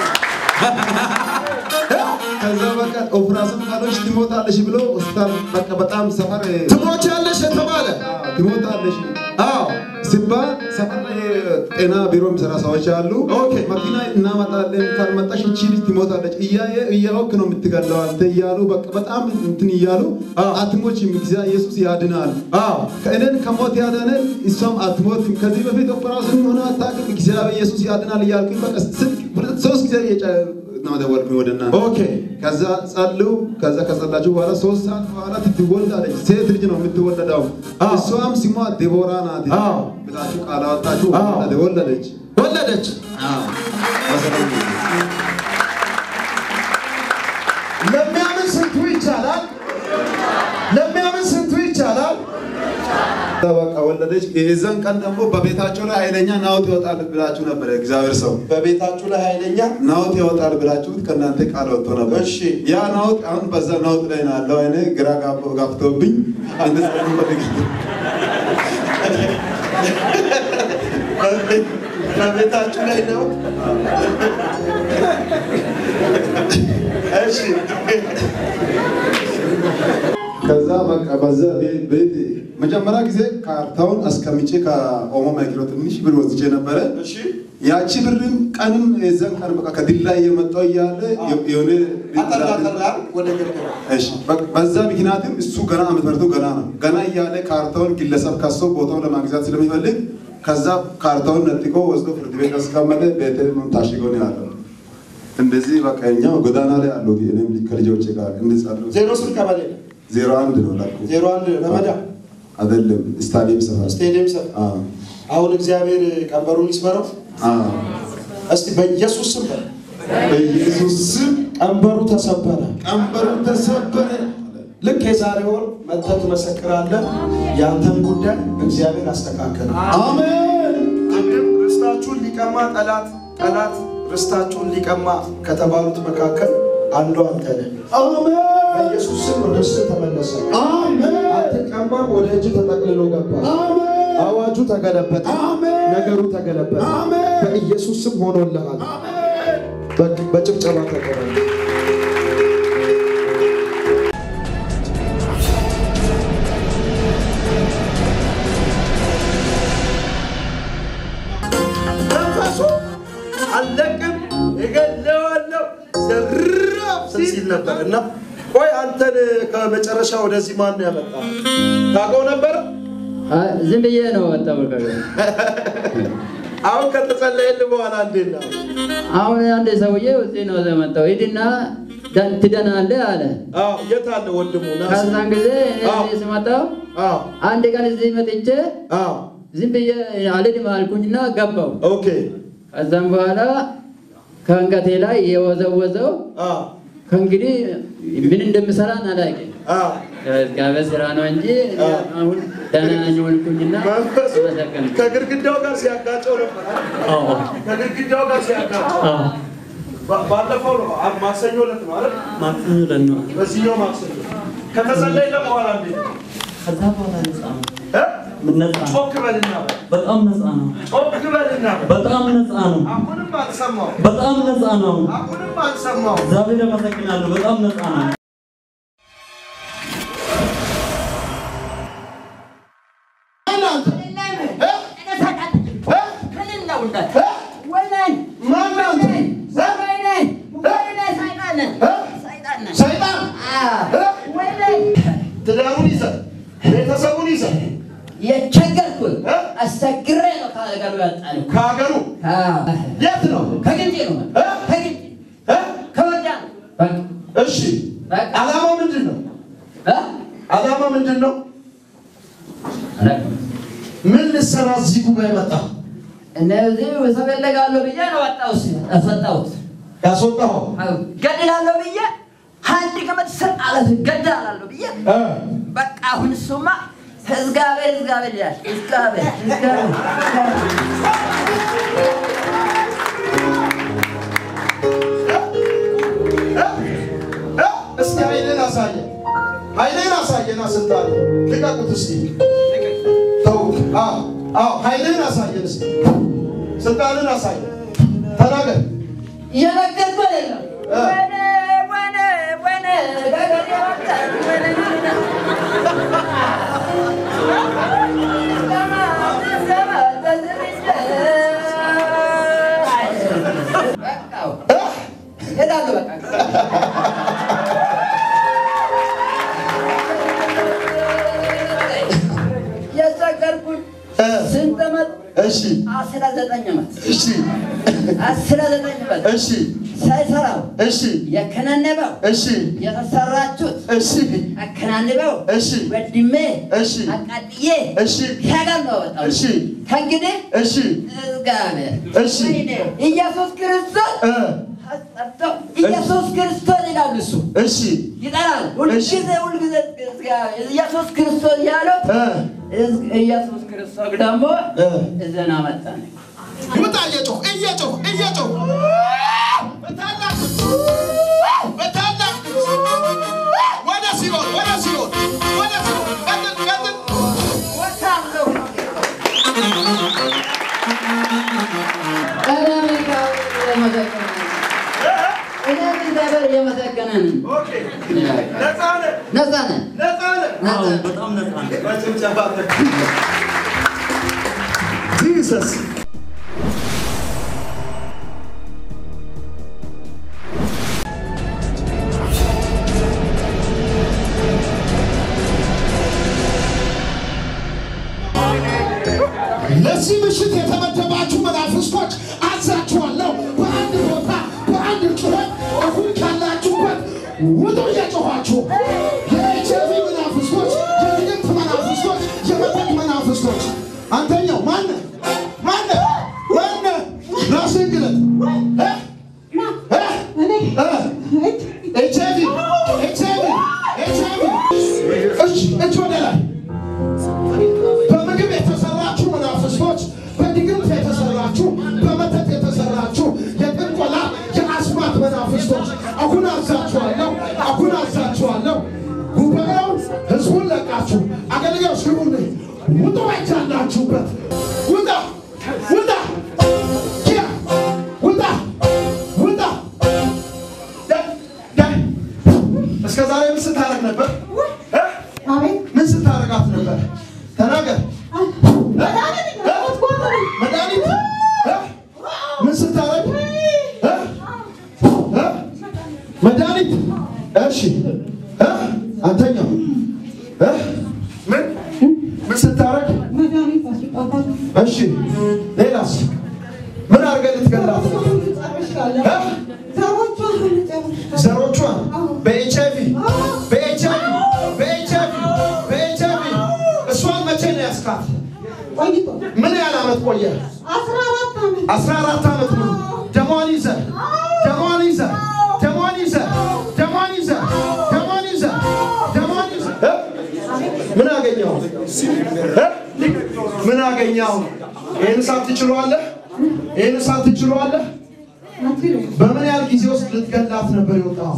ከዛ በቃ ኦፕራሽን ካሎች ትሞታለሽ ብሎ ሆስፒታል በቃ በጣም ሰፈር ትሞቻለሽ የተባለ ትሞታለሽ አዎ ሲባል ሰፈር ላይ ጤና ቢሮ የሚሰራ ሰዎች አሉ። ኦኬ። መኪና እናመጣለን ካልመጣሽ እቺ ልጅ ትሞታለች እያየ እያወክ ነው የምትገለው አንተ እያሉ በቃ በጣም እንትን እያሉ አትሞች ጊዜ ኢየሱስ ያድናል። አዎ ከእኔን ከሞት ያዳነን እሷም አትሞትም። ከዚህ በፊት ኦፕራሽን ሆነ አታውቅም። እግዚአብሔር ኢየሱስ ያድናል እያልኩኝ በቃ ስልክ ሁለት ሶስት ጊዜ እየጨ ነው ደወልኩኝ ወደ እናንተ። ኦኬ ከዛ ጸልዩ። ከዛ ከጸላችሁ በኋላ ሶስት ሰዓት በኋላ ትወልዳለች። ሴት ልጅ ነው የምትወለደው። አዎ። እሷም ስሟ ዴቦራ ናት አዎ። ብላችሁ ቃል አወጣችሁ። አዎ። ወለደች። ወለደች መሰለኝ። ለሚያምን ስንቱ ይቻላል ለሚያምን ስንቱ ይቻላል ከዛ በቃ ወለደች። የዛን ቀን ደግሞ በቤታቸው ላይ ኃይለኛ ናውጥ ይወጣል ብላችሁ ነበር። እግዚአብሔር ሰው በቤታችሁ ላይ ኃይለኛ ናውጥ ይወጣል ብላችሁት ከእናንተ ቃል ወጥቶ ነበር። እሺ። ያ ናውጥ አሁን በዛ ናውጥ ላይ ነው ያለው። አይነ ግራ ጋብ- ጋብቶብኝ አንድ ሰዓት ፈልግ በቤታችሁ ላይ ነው እሺ ከዛ በቃ በዛ ቤት ቤት መጀመሪያ ጊዜ ካርታውን አስቀምጬ ከኦሞ ማይክሮ ትንሽ ብር ወስጄ ነበረ። እሺ ያቺ ብርም ቀንም የዛን ቀን በቃ ከዲላ እየመጣው እያለ የሆነ አጠር አጠር ያል ወደ ግርግር እሺ በቃ በዛ ምክንያትም እሱ ገና ዓመት መርቶ ገና ነው ገና እያለ ካርታውን ግለሰብ ከሶ ቦታውን ለማግዛት ስለሚፈልግ ከዛ ካርታውን ነጥቆ ወስዶ ፍርድ ቤት አስቀመጠ። ቤት ታሽጎ ነው ያለው። እንደዚህ በቃ እኛ ጎዳና ላይ አሉ። እኔም ከልጆቼ ጋር እንጻሉ ዜሮ ስንት ቀበሌ ነው? ዜሮ አንድ ነው ላኩ ዜሮ አንድ ረመዳ አይደለም ስታዲየም ሰፈር ስቴዲየም ሰ አዎ አሁን እግዚአብሔር ቀንበሩን ይስበረው አዎ እስቲ በኢየሱስ ስም በል። በኢየሱስ ስም ቀንበሩ ተሰበረ ቀንበሩ ተሰበረ። ልክ የዛሬ ወር መጥተህ ትመሰክራለህ የአንተን ጉዳይ እግዚአብሔር አስተካከለ አሜን ቅድም ርስታችሁን ሊቀማ ጠላት ጠላት ርስታችሁን ሊቀማ ከተባሉት መካከል አንዱ አንተ ነህ አሜን በኢየሱስ ስም ርስት ተመለሰ አሜን አትቀማም ወደ እጅ ተጠቅልሎ ገባ አሜን አዋጁ ተገለበጠ አሜን ነገሩ ተገለበጠ አሜን በኢየሱስ ስም ሆኖልሃል በ- በጭብጨባ ተቀበል መንፈሱ አለቅም እገለዋለሁ ዘራፍ ሲል ነበር እና ቆይ አንተን ከመጨረሻ ወደዚህ ማን ነው ያመጣ ታውቀው ነበር ዝም ብዬ ነው ወጣው። አሁን ከተጸለየልህ በኋላ እንዴት ነው አሁን አንድ ሰውዬ እዚህ ነው የመጣው። ሂድና ዳን- ትድናለህ አለ። አዎ የት አለ ወንድሙ ና ከዛን ጊዜ እኔ አዎ። እዚህ ስመጣው አዎ አንድ ቀን እዚህ መጥቼ አዎ ዝም ብዬ አልሄድም አልኩኝና ገባው። ኦኬ ከዛም በኋላ ከአንገቴ ላይ የወዘወዘው አዎ ከእንግዲህ ምን እንደምሰራ አላውቅም። አዎ እግዚአብሔር ስራ ነው እንጂ እኔ አዎ። አሁን ደህና ነኝ ሆንኩኝና መንፈሱ ተመሰገነ። ከግድግዳው ጋር ሲያጋጨው ነበር አዎ ከግድግዳው ጋር ሲያጋጨው አዎ ባ- ባለፈው ነው አ- ማክሰኞ ዕለት ነው አይደል ማክሰኞ ዕለት ነው። በዚህኛው ማክሰኞ ከተጸለየልህ በኋላ እንዴት ነው ከዛ በኋላ ነፃ ነው። እ? ነፃ ነው። ጮክ በልና በል በጣም ነፃ ነው። ጮክ በልና በል በጣም ነፃ ነው። አሁንም አልሰማው በጣም ነፃ ነው። አሁንም አልሰማው እግዚአብሔር አመሰግናለሁ። በጣም ነፃ ነው። እናንተ ሰይጣን ትዳሩን ይዘህ ቤተሰቡን ይዘህ የቸገርኩን እ? አስቸግሬ ነው ከሀገሩ ያጣሉ። ከሀገሩ የት ነው ከግንጭ ነው እ? ከግንጭ እ? ከወዳ እሺ በቃ ዓላማው ምንድን ነው ዓላማ ምንድን ነው ምን ልትሰራ እዚህ ጉባኤ መጣ እነዚህ እፈልጋለሁ ብዬ ነው ወጣሁት ያስወጣሁት ያስወጣኸው ገድላለሁ ብዬ አንድ ገመድ ስር አለት ገድላለሁ ብዬ እ? በቃ አሁን እሱማ እግዚአብሔር እግዚአብሔር ይላል እግዚአብሔር እግዚአብሔር እ? እ? እስኪ ኃይልን አሳየ ስልጣን ልቀቁት እስቲ ተውት። አዎ አዎ፣ ኃይልህን አሳየን እስቲ ስልጣንን አሳየን። ተናገር። እየነገርኩ አይደለም። ወነ ወነ ወነ ገገሬ ወጣት ወነ ሄዳለሁ በቃ የቸገርኩት ስንት ዓመት? እሺ አስራ ዘጠኝ ዓመት እሺ አስራ ዘጠኝ ዓመት እሺ ሳይሰራው እሺ የከነነበው እሺ የተሰራችሁት እሺ አከናንበው እሺ ወድሜ እሺ አቃጥዬ እሺ ከጋር ነው ወጣው እሺ ከእንግዲህ እሺ እግዚአብሔር እሺ ወይኔ ኢየሱስ ክርስቶስ እ ጠርቶ ኢየሱስ ክርስቶስ ይላል እሱ እሺ ይጠራል ሁልጊዜ ሁልጊዜ እግዚአብሔር ኢየሱስ ክርስቶስ ያለው እ ኢየሱስ ክርስቶስ ደግሞ እ እዘና መጣን ይውጣ እየጮህ እየጮህ እየጮህ በታላቅ በታላቅ ወደ ሲኦል ወደ ሲኦል ወደ ሲኦል ቀጥል ቀጥል ወታለሁ ቀዳሚ እኔ እግዚአብሔር እየመሰገነ ነኝ። ኦኬ ነፃ ነህ ነፃ ነን። ነፃ ነህ ነፃ ነን። በጣም ነፃ ነው። በጭብጨባ ጂሰስ ለዚህ ምሽት የተመደባችሁ መናፍስቶች አዛችኋለሁ። በአንድ ቦታ በአንድ ጩኸት አሁን ካላችሁበት ውጡ እየጮኋችሁ የኤችአይቪ መናፍስቶች፣ የድግምት መናፍስቶች፣ የመተት መናፍስቶች አንተኛው ማነ ማነ ማነ ራስህን ግለጥ እ? እ? እ? ኤችአይቪ ኤችአይቪ ኤችአይቪ እጅ እጅ ወደ ላይ በምግብ የተሰራችሁ መናፍስቶች፣ በድግምት የተሰራችሁ፣ በመተት የተሰራችሁ የጥንቆላ የአስማት መናፍስቶች አሁን አዛችኋለሁ፣ አሁን አዛችኋለሁ። ጉባኤውን ህዝቡን ለቃችሁ አገልጋዮች ግቡን ውጡ፣ አይቻላችሁበት ውጣ ውጣ ኪያ ውጣ ውጣ ዳይ ዳይ እስከ ዛሬ ምን ስታረግ ነበር? እ? ምን ስታረጋት ነበር? ተናገር። መድኃኒት እ? ምን ስታረግ እ? እ? መድኃኒት እሺ እ? አንተኛው እ? ምን ምን ስታረግ እሺ ሌላስ ምን አድርገህ ልትገላት ነው? እ? ዘሮቿን በኤች አይቪ በኤች አይቪ በኤች አይቪ በኤች አይቪ እሷን መቼ ነው ያስካት? ምን ያህል ዓመት ቆየ? አስራ አራት ዓመት ሙሉ ደሟን ይዘህ ደሟን ይዘህ ደሟን ይዘህ ደሟን ይዘህ ደሟን ይዘህ ደሟን ይዘህ እ? ምን አገኘው? እ? ምን አገኘው? ይህን እሳት ትችለዋለህ? ይህን እሳት ትችለዋለህ? በምን ያህል ጊዜ ውስጥ ልትገላት ነበር የወጣው?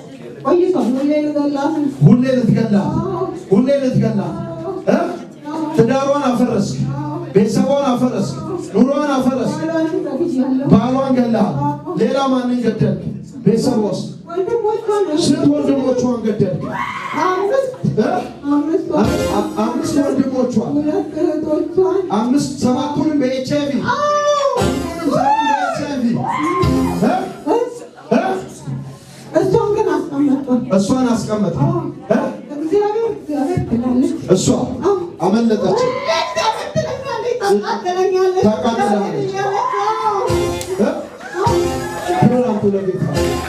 ሁሌ ልትገላት ሁሌ ልትገላት እ? ትዳሯን አፈረስክ፣ ቤተሰቧን አፈረስክ፣ ኑሮዋን አፈረስክ፣ ባሏን ገላል። ሌላ ማንን ገደልክ? ቤተሰብ ውስጥ ስንት ወንድሞቿን ገደልክ? እ? አ- አ- አምስት ወንድሞቿን አምስት ሰባቱንም በኤች አይቪ ሁሉንም ሰባቱን በኤች አይቪ እ? እ? እሷን ግን አስቀመጥኩ። እሷን አስቀመጥ እ? እግዚአብሔር እግዚአብሔር ትላለች። እሷ አመለጠች። ታቃጥለኛለች። ታቃጥላለች። እ? ክብር አምጡ ለጌታ።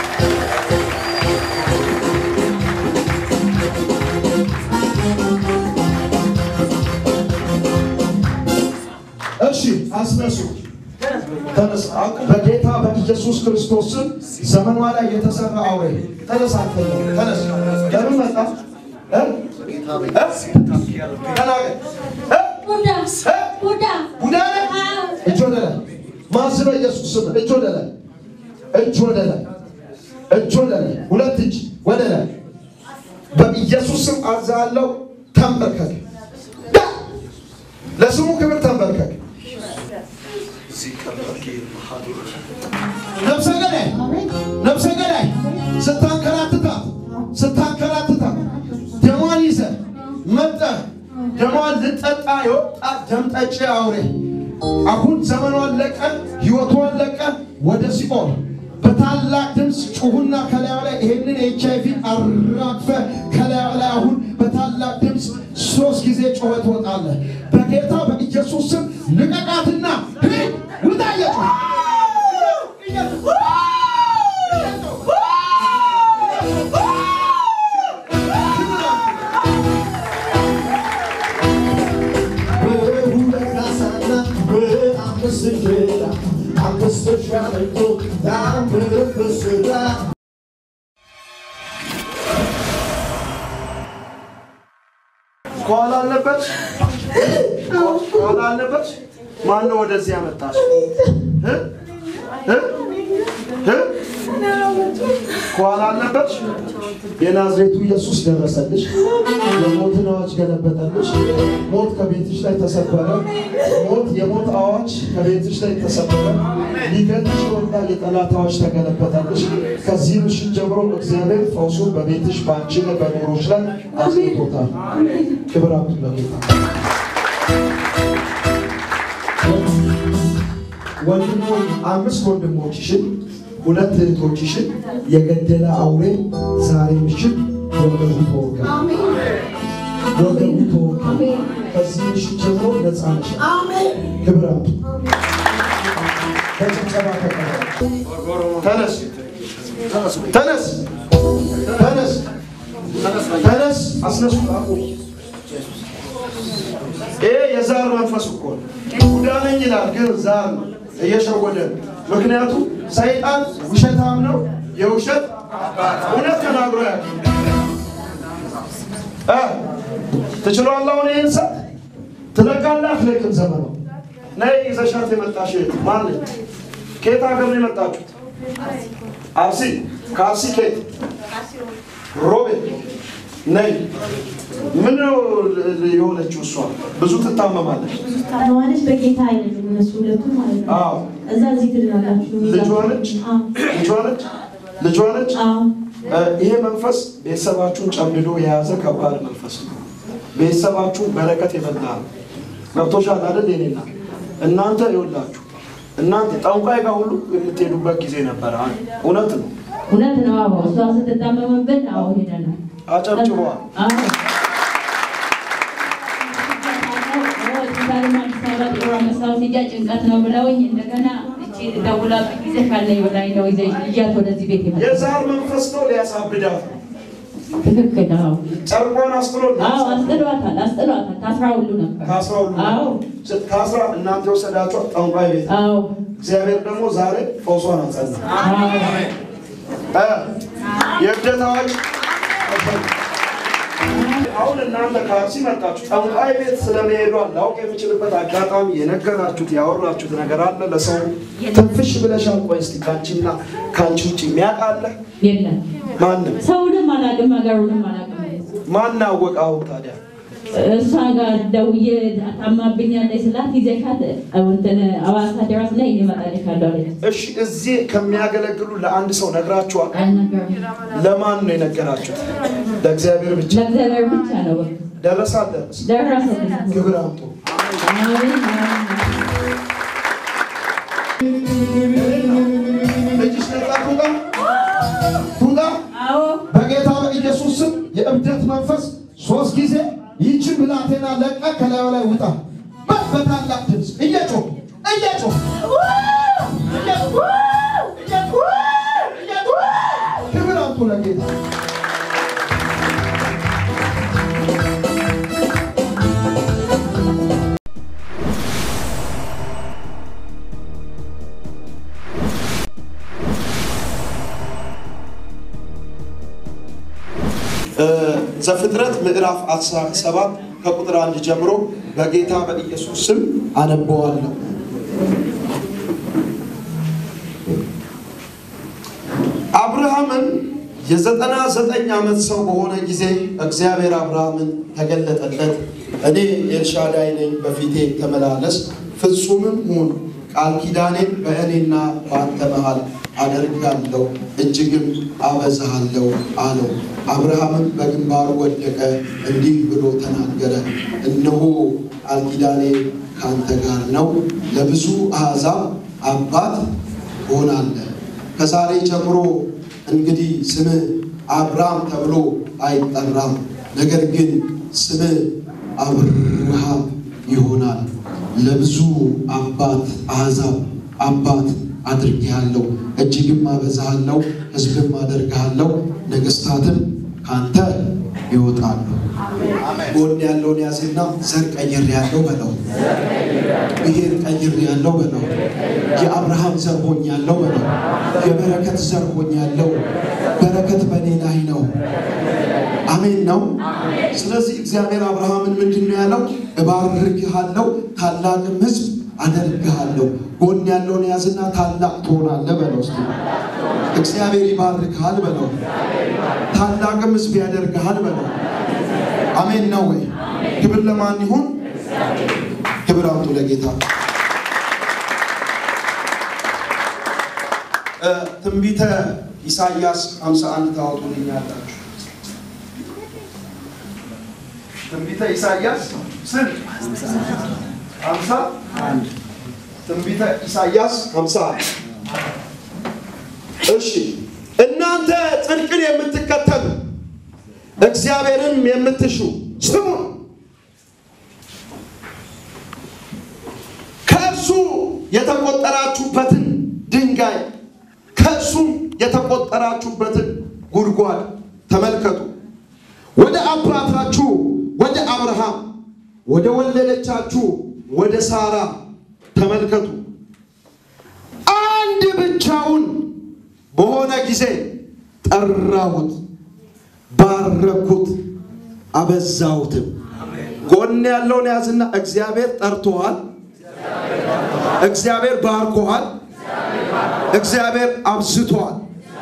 እሺ አስነሱ። ተነስ። በጌታ በኢየሱስ ክርስቶስ ስም ዘመኗ ላይ የተሰራ አውሬ ተነስ። አንተ ተነስ። ለምን መጣ? እ? እ? ተናገር። እ? ቡዳ እ? ቡዳ ቡዳ ነህ? እጅ ወደ ላይ ማዝ በኢየሱስ ስም እጅ ወደ ላይ እጅ ወደ ላይ እጅ ወደ ላይ ሁለት እጅ ወደ ላይ በኢየሱስ ስም አዛለው ተንበርከክ። ዳ! ለስሙ ክብር ተንበርከክ። ነፍሰ ገዳይ ነፍሰ ገዳይ ስታንከራትታት ስታንከራትታት ደሟን ይዘህ መጠህ ደሟን ልጠጣ የወጣ ደም ጠጪ አውሬ አሁን ዘመኗን ለቀ ህይወቷን ለቀ ወደ ሲኦል በታላቅ ድምፅ ጩሁና ከላዩ ላይ ይሄንን ኤች አይቪ አራግፈ ከላዩ ላይ አሁን በታላቅ ድምፅ ሶስት ጊዜ ጮኸ ትወጣለህ። በጌታ በኢየሱስ ስም ልቀቃትና ሂድ ውጣ እየጮህ ከኋላ አለበት ከኋላ አለበት። ማን ነው ወደዚህ ያመጣሽ? እ? እ? እ? ከኋላ አለበት። የናዝሬቱ ኢየሱስ ደረሰልሽ። የሞትን አዋጅ ገለበጠልሽ። ሞት ከቤትሽ ላይ ተሰበረ። ሞት የሞት አዋጅ ከቤትሽ ላይ ተሰበረ። ሊገልሽ የወጣ የጠላት አዋጅ ተገለበጠልሽ። ከዚህ ምሽት ጀምሮ እግዚአብሔር ፈውሱን በቤትሽ በአንቺ ላይ በኑሮች ላይ አስቶታል። ክብር አምጡ ለጌታ። ወንድሞች አምስት ወንድሞችሽን ሁለት እህቶችሽን የገደለ አውሬ ዛሬ ምሽት ወገቡ ተወጋ፣ ወገቡ ተወጋ። ከዚህ ምሽት ጀምሮ ነፃ ነሽ። ክብር አምጡ። በጭብጨባ ተቀበሉ። ተነስ ተነስ ተነስ ተነስ፣ አስነሱ። አቁም። ይሄ የዛር መንፈስ እኮ ነው። ቡዳ ነኝ ይላል፣ ግን ዛር ነው እየሸወደ ነው። ምክንያቱም ሰይጣን ውሸታም ነው፣ የውሸት እውነት ተናግሮ ያለ ትችላለህ። አሁን ይህን ሰት ትለቃለህ አትለቅም? ዘመኑ ነይ ይዘሻት የመጣሽ እህት ማነች? ከየት ሀገር ነው የመጣችሁት? አርሲ። ከአርሲ ከየት? ሮቤ ነይ። ምን ነው የሆነችው? እሷ ብዙ ትታመማለች። ታማዋለች በጌታ አይደሉም እነሱ ሁለቱ ማለት ነው። አዎ እዛ እዚህ ትድናላችሁ። ልጇ ነች ልጇ ነች ልጇ ነች። እ፣ ይሄ መንፈስ ቤተሰባችሁን ጨምድዶ የያዘ ከባድ መንፈስ ነው። ቤተሰባችሁን በረከት የበላ ነው። ገብቶሻል አይደል? የኔና እናንተ ይኸውላችሁ እናንተ ጠንቋይ ጋር ሁሉ የምትሄዱበት ጊዜ ነበረ። እውነት ነው። እውነት ነው። አዎ እሷ ስትታመምብን አዎ ሄደናል። አጨብጭበዋል። አዎ ሆስፒታልም አዲስ አበባ ጥሩ መስታወት ሂጃ ጭንቀት ነው ብለውኝ እንደገና እቺ ደውላብኝ ጊዜ ካለኝ በላይ ነው ይዘ ልጃት ወደዚህ ቤት ይመጣ የዛር መንፈስ ነው ሊያሳብዳት ነው። ትክክል። አዎ ጨርቋን አስጥሎ አዎ አስጥሏታል፣ አስጥሏታል። ታስራ ሁሉ ነበር። ታስራ ሁሉ አዎ ታስራ እናንተ የወሰዳችኋት ጠንቋይ ቤት ነው። አዎ እግዚአብሔር ደግሞ ዛሬ ፈውሷን አጸና። እ፣ የእብደት አዋጅ አሁን እናንተ ከአርሲ መጣችሁ። ጠንቋይ ቤት ስለመሄዷ ላውቅ የምችልበት አጋጣሚ የነገራችሁት ያወራችሁት ነገር አለ? ለሰው ትንፍሽ ብለሻል? ቆይ እስቲ ከአንቺና ከአንቺ ውጭ የሚያውቅ አለ? የለም ማንም ሰውንም አላውቅም፣ ሀገሩንም አላውቅም። ማን አወቀ? አሁን ታዲያ እሷ ጋር ደውዬ ታማብኛለች ስላት ይዘሻት እንትን አዋሳ ድረስ ላይ እኔ እመጣልሻለሁ አለች። እሺ፣ እዚህ ከሚያገለግሉ ለአንድ ሰው ነግራችኋል? አልነገሩም። ለማን ነው የነገራችሁት? ለእግዚአብሔር ብቻ። ለእግዚአብሔር ብቻ ነው በቃ። ደረሰ አልደረሰ? ደረሰልኝ። ክብር አምጡ። አሜን፣ አሜን። ልጅሽ ነጻ ትውጣ ትውጣ። በጌታ በኢየሱስ ስም የእብደት መንፈስ ሶስት ጊዜ ይህችን ብላቴና ለቀ ከላዩ ላይ ውጣ። በ- በታላቅ ድምፅ እየጮህ እየጮህ ክብር አምጡ ለጌታ። ዘፍጥረት ምዕራፍ 17 ከቁጥር አንድ ጀምሮ በጌታ በኢየሱስ ስም አነበዋለሁ። አብርሃምም የዘጠና ዘጠኝ ዓመት ሰው በሆነ ጊዜ እግዚአብሔር አብርሃምን ተገለጠለት። እኔ ኤልሻዳይ ነኝ፣ በፊቴ ተመላለስ፣ ፍጹምም ሁን፣ ቃል ኪዳኔን በእኔና በአንተ መሃል አደርጋለሁ፣ እጅግም አበዛሃለሁ አለው። አብርሃምም በግንባሩ ወደቀ፣ እንዲህ ብሎ ተናገረ፣ እነሆ ቃል ኪዳኔ ከአንተ ጋር ነው፣ ለብዙ አሕዛብ አባት ሆናለህ። ከዛሬ ጀምሮ እንግዲህ ስምህ አብርሃም ተብሎ አይጠራም፣ ነገር ግን ስምህ አብርሃም ይሆናል። ለብዙ አባት አሕዛብ አባት አድርጌሃለሁ፣ እጅግም አበዛሃለሁ፣ ሕዝብም አደርግሃለሁ፣ ነገሥታትም ካንተ ይወጣሉ። ጎን ያለውን ያዝና ዘር ቀይር ያለው በለው፣ ብሔር ቀይር ያለው በለው፣ የአብርሃም ዘር ሆኛለሁ በለው፣ የበረከት ዘር ሆኛለሁ። በረከት በእኔ ላይ ነው። አሜን ነው። ስለዚህ እግዚአብሔር አብርሃምን ምንድን ነው ያለው? እባርክሃለሁ፣ ታላቅም ሕዝብ አደርግሃለሁ። ጎን ያለውን ያዝና ታላቅ ትሆናለህ በለው። እስኪ እግዚአብሔር ይባርክሃል በለው። ታላቅም ሕዝብ ያደርግሃል በለው። አሜን ነው ወይ? ክብር ለማን ይሁን? ክብር አምጡ ለጌታ። ትንቢተ ኢሳይያስ 51 ታወጡልኛላችሁ። ትንቢተ ኢሳይያስ ስንት? 51 ትንቢተ ኢሳይያስ 51 እሺ እናንተ ጽድቅን የምትከተሉ እግዚአብሔርን የምትሹ ስሙ። ከእርሱ የተቆጠራችሁበትን ድንጋይ ከእርሱም የተቆጠራችሁበትን ጉድጓድ ተመልከቱ። ወደ አባታችሁ ወደ አብርሃም ወደ ወለደቻችሁ ወደ ሳራ ተመልከቱ። አንድ ብቻውን በሆነ ጊዜ ጠራሁት፣ ባረኩት፣ አበዛሁትም። ጎን ያለውን ያዝና እግዚአብሔር ጠርቶሃል፣ እግዚአብሔር ባርኮሃል፣ እግዚአብሔር አብዝቶሃል።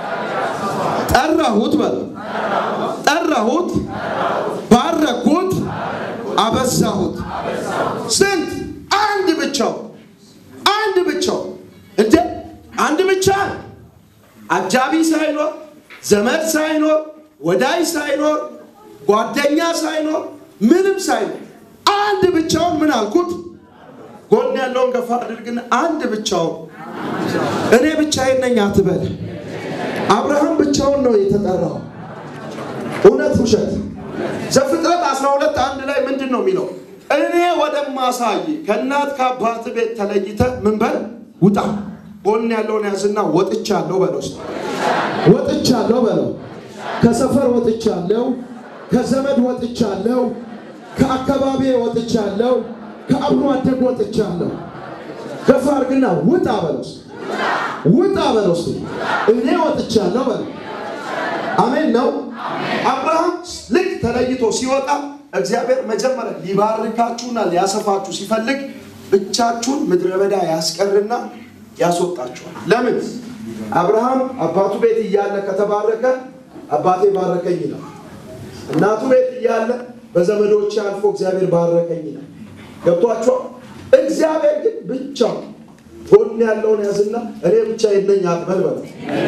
ጠራሁት በለ ጠራሁት፣ ባረኩት፣ አበዛሁት። ስንት? አንድ ብቻው አንድ ብቻው እንደ አንድ ብቻ አጃቢ ሳይኖር ዘመድ ሳይኖር ወዳጅ ሳይኖር ጓደኛ ሳይኖር ምንም ሳይኖር አንድ ብቻውን ምን አልኩት? ጎን ያለውን ገፋ አድርግና አንድ ብቻውን እኔ ብቻዬን ነኝ አትበል። አብርሃም ብቻውን ነው የተጠራው። እውነት ውሸት? ዘፍጥረት 12 አንድ ላይ ምንድን ነው የሚለው? እኔ ወደማሳይ ከእናት ከአባት ቤት ተለይተ ምን በል ውጣ። ጎን ያለውን ያዝና ወጥቻለሁ በለው። እስኪ ወጥቻለሁ በለው። ከሰፈር ወጥቻለሁ፣ ከዘመድ ወጥቻለሁ፣ ከአካባቢ ወጥቻለሁ፣ ከአብሮ አደግ ወጥቻለሁ። ገፋ አድርግና ውጣ በለው። እስኪ ውጣ በለው። እስኪ እኔ ወጥቻለሁ በለው። አሜን ነው። አብርሃም ልክ ተለይቶ ሲወጣ እግዚአብሔር መጀመሪያ ሊባርካችሁና ሊያሰፋችሁ ሲፈልግ ብቻችሁን ምድረ በዳ ያስቀርና ያስወጣችኋል። ለምን? አብርሃም አባቱ ቤት እያለ ከተባረከ አባቴ ባረከኝ ይላል። እናቱ ቤት እያለ በዘመዶች አልፎ እግዚአብሔር ባረከኝ ይላል። ገብቷችኋል? እግዚአብሔር ግን ብቻው ጎን ያለውን ያዝና እኔ ብቻ የለኝ አትበል በለው።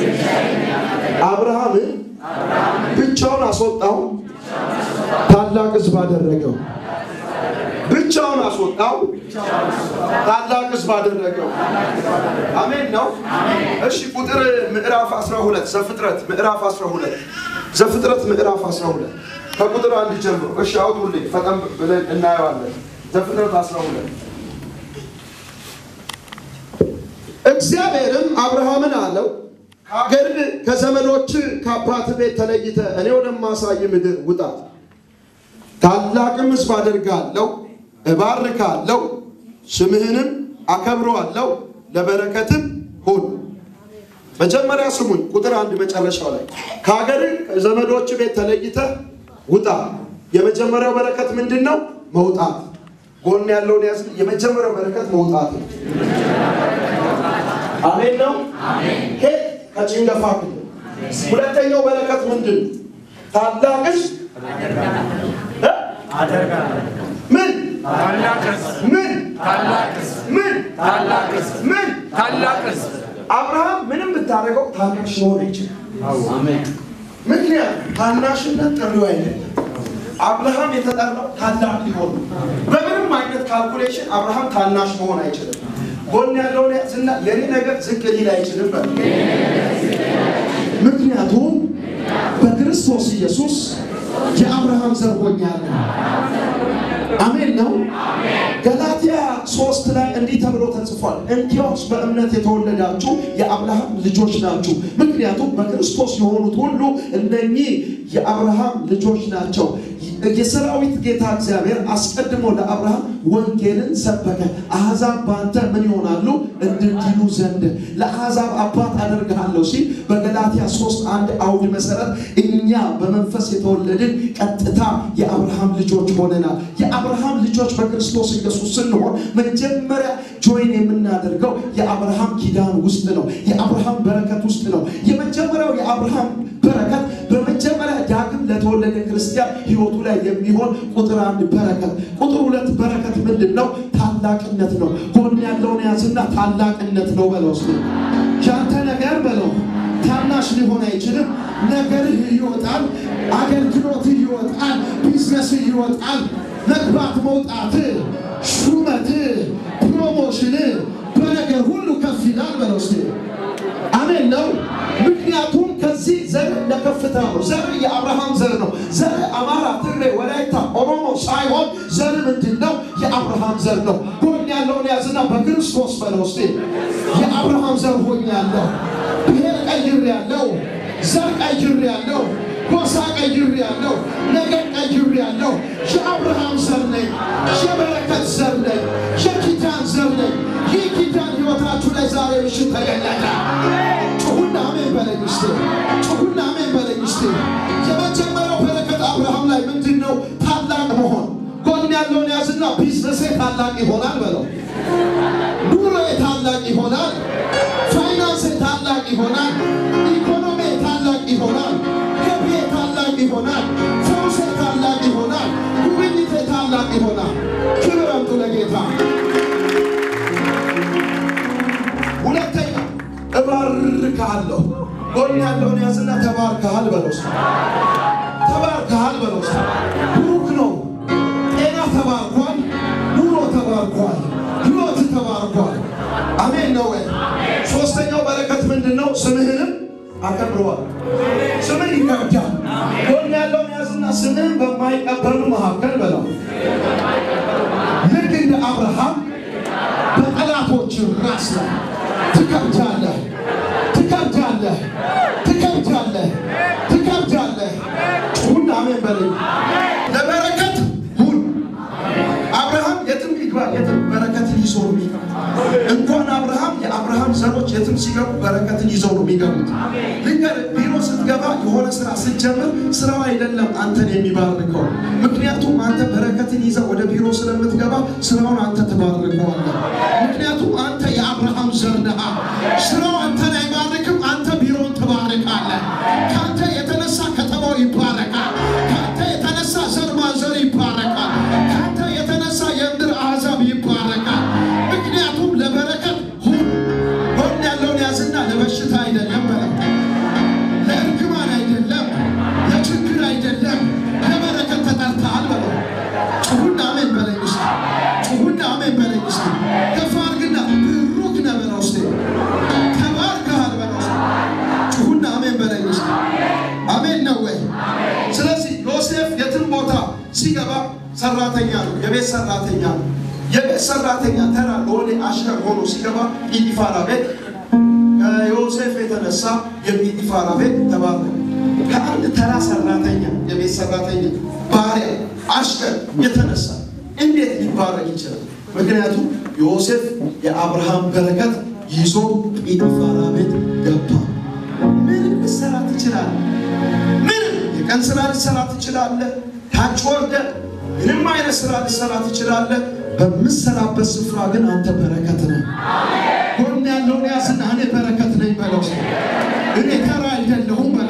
አብርሃምን ብቻውን አስወጣው፣ ታላቅ ሕዝብ አደረገው። ብቻውን አስወጣው፣ ታላቅ ሕዝብ አደረገው። አሜን ነው። እሺ ቁጥር ምዕራፍ 12 ዘፍጥረት ምዕራፍ 12 ዘፍጥረት ምዕራፍ 12 ከቁጥር አንድ ጀምሮ እሺ አውጡልኝ፣ ፈጠን ብለን እናየዋለን። ዘፍጥረት 12 እግዚአብሔርም አብርሃምን አለው ከሀገር ከዘመዶች ከአባት ቤት ተለይተ እኔ ወደማሳይ ምድር ውጣ፣ ታላቅም ሕዝብ አደርጋለሁ፣ እባርካለሁ፣ ስምህንም አከብረዋለሁ፣ ለበረከትም ሁን። መጀመሪያ ስሙኝ፣ ቁጥር አንድ መጨረሻው ላይ ከሀገር ከዘመዶች ቤት ተለይተ ውጣ። የመጀመሪያው በረከት ምንድን ነው? መውጣት። ጎን ያለውን ያዝ። የመጀመሪያው በረከት መውጣት ነው። አሜን ነው። ከየት? ከጭንገፋ ክልል ሁለተኛው በረከት ምንድን ነው? ታላቅስ እ? ምን ምን ምን ምን አብርሃም ምንም ብታደርገው ታናሽ ሊሆን አይችልም። ምክንያቱም ታናሽነት ጥሪው አይደለም። አብርሃም የተጠራው ታላቅ ሊሆን ነው። በምንም አይነት ካልኩሌሽን አብርሃም ታናሽ መሆን አይችልም። ጎን ያለውን ያዝና የኔ ነገር ዝቅ ሊል አይችልም በል። ምክንያቱም በክርስቶስ ኢየሱስ የአብርሃም ዘር ሆኛለሁ። አሜን ነው። ገላትያ ሶስት ላይ እንዲህ ተብሎ ተጽፏል፣ እንኪያውስ በእምነት የተወለዳችሁ የአብርሃም ልጆች ናችሁ። ምክንያቱም በክርስቶስ የሆኑት ሁሉ እነኚህ የአብርሃም ልጆች ናቸው። የሰራዊት ጌታ እግዚአብሔር አስቀድሞ ለአብርሃም ወንጌልን ሰበከ። አሕዛብ በአንተ ምን ይሆናሉ? እንድድኑ ዘንድ ለአሕዛብ አባት አደርግሃለሁ ሲል በገላትያ ሶስት አንድ አውድ መሰረት እኛ በመንፈስ የተወለድን ቀጥታ የአብርሃም ልጆች ሆነናል። የአብርሃም ልጆች በክርስቶስ ኢየሱስ ስንሆን መጀመሪያ ጆይን የምናደርገው የአብርሃም ኪዳን ውስጥ ነው። የአብርሃም በረከት ውስጥ ነው። የመጀመሪያው የአብርሃም በረከት በመጀመሪያ ዳግም ለተወለደ ክርስቲያን ህይወቱ ላይ የሚሆን ቁጥር አንድ በረከት። ቁጥር ሁለት በረከት ምንድን ነው? ታላቅነት ነው። ጎን ያለውን ያዝና ታላቅነት ነው በለው። እስኪ ያንተ ነገር በለው ታናሽ ሊሆን አይችልም። ነገርህ ይወጣል፣ አገልግሎትህ ይወጣል፣ ቢዝነስህ ይወጣል፣ መግባት መውጣትህ፣ ሹመትህ፣ ፕሮሞሽንህ በነገር ሁሉ ከፍ ይላል በለው እስኪ አሜን ነው። ምክንያቱም ከዚህ ዘር ለከፍታ ነው። ዘር የአብርሃም ዘር ነው። ዘር አማራ፣ ትግሬ፣ ወላይታ፣ ኦሮሞ ሳይሆን ዘር ምንድን ነው? የአብርሃም ዘር ነው። ጎን ያለውን ያዝና በክርስቶስ በለው እስቲ የአብርሃም ዘር ሆኛለሁ። ብሔር ቀይሬያለሁ፣ ዘር ቀይሬያለሁ፣ ጎሳ ቀይሬያለሁ፣ ነገር ቀይሬያለሁ። የአብርሃም ዘር ነኝ፣ የበረከት ዘር ነኝ፣ የኪዳን ዘር ነኝ። ይህ ኪዳን ህይወታችሁ ላይ ዛሬ ምሽት ተገለጠ። ጩሁና አሜን በለኝ እስቲ፣ ጩሁና አሜን በለኝ እስቲ። የመጀመሪያው በረከት አብርሃም ላይ ምንድን ነው? ታላቅ መሆን። ጎን ያለውን ያዝና ቢዝነሴ ታላቅ ይሆናል በለው። ኑሮዬ ታላቅ ይሆናል። ፋይናንሴ ታላቅ ይሆናል። ኢኮኖሚ ታላቅ ይሆናል። ገቢዬ ታላቅ ይሆናል። ፈውሴ ታላቅ ይሆናል። ጉብኝቴ ታላቅ ይሆናል። ክብር አምጡ ለጌታ። ሁለተኛ እባርክሃለሁ። ጎን ያለውን ያዝና ተባርከሃል በለው። እስኪ። ተባርከሃል በለው። እስኪ። ብሩክ ነው። ጤና ተባርኳል። ኑሮ ተባርኳል። ህይወት ተባርኳል። አሜን ነው ወይ? ሶስተኛው በረከት ምንድን ነው? ስምህንም አከብረዋል። ስምህ ይከብዳል። ጎን ያለውን ያዝና ስምህን በማይቀበሉ መካከል በለው። ልክ እንደ አብርሃም በጠላቶች ራስ ላይ ትከብዳለህ፣ ትከብዳለህ፣ ትከብዳለህ፣ ትከብዳለህ። ጩሁና አሜን በለኝ። ለበረከት ሁን። አብርሃም የትም ይግባ የትም በረከትን ይዞ ነው የሚገቡት። እንኳን አብርሃም የአብርሃም ዘሮች የትም ሲገቡ በረከትን ይዘው ነው የሚገቡት። ልንገር፣ ቢሮ ስትገባ የሆነ ስራ ስትጀምር ስራው አይደለም አንተን የሚባርከው። ምክንያቱም አንተ በረከትን ይዘው ወደ ቢሮ ስለምትገባ ስራውን አንተ ትባርከዋለህ። ምክንያቱም አንተ የአብርሃም ዘር ነህ። ስራው አንተን አይባርክም፣ አንተ ቢሮውን ትባርካለህ። ከአንተ የተነሳ ከተማው ይባረካል። ከአንተ የተነሳ ዘር ማንዘር ይባረካል። ከአንተ የተነሳ የምድር አሕዛብ ይባረካል። ምክንያቱም ለበረከት ሁን። ጎን ያለውን ያዝና ለበሽታ አይደለም በለው፣ ለእርግማን አይደለም፣ ለችግር አይደለም፣ ለበረከት ተጠርተሃል በለው። ጩሁና አሜን በለኝ እስቲ፣ ጩሁና አሜን በለኝ እስቲ። ከፍ አድርግና ብሩክ ነህ በለው እስቲ፣ ተባርከሃል በለው እስቲ። ጩሁና አሜን በለኝ እስቲ። አሜን ነው ወይ? ስለዚህ ዮሴፍ የትም ቦታ ሲገባ ሰራተኛ ነው፣ የቤት ሰራተኛ ነው። የቤት ሰራተኛ ተራ ሎሌ አሽከር ሆኖ ሲገባ ጲጢፋራ ቤት ከዮሴፍ የተነሳ የጲጢፋራ ቤት ተባረከ። ከአንድ ተራ ሰራተኛ የቤት ሰራተኛ ባሪያ አሽከር የተነሳ እንዴት ሊባረክ ይችላል? ምክንያቱም ዮሴፍ የአብርሃም በረከት ይዞ ጲጢፋራ ቤት ገባ። ምንም ልትሰራ ትችላለህ። ምንም የቀን ስራ ልትሰራ ትችላለህ። ታች ወርደህ ምንም አይነት ስራ ልትሰራ ትችላለህ። በምትሰራበት ስፍራ ግን አንተ በረከት ነህ። ጎን ያለውን ያዝና እኔ በረከት ነኝ በለው። እኔ ተራ አይደለሁም በለው።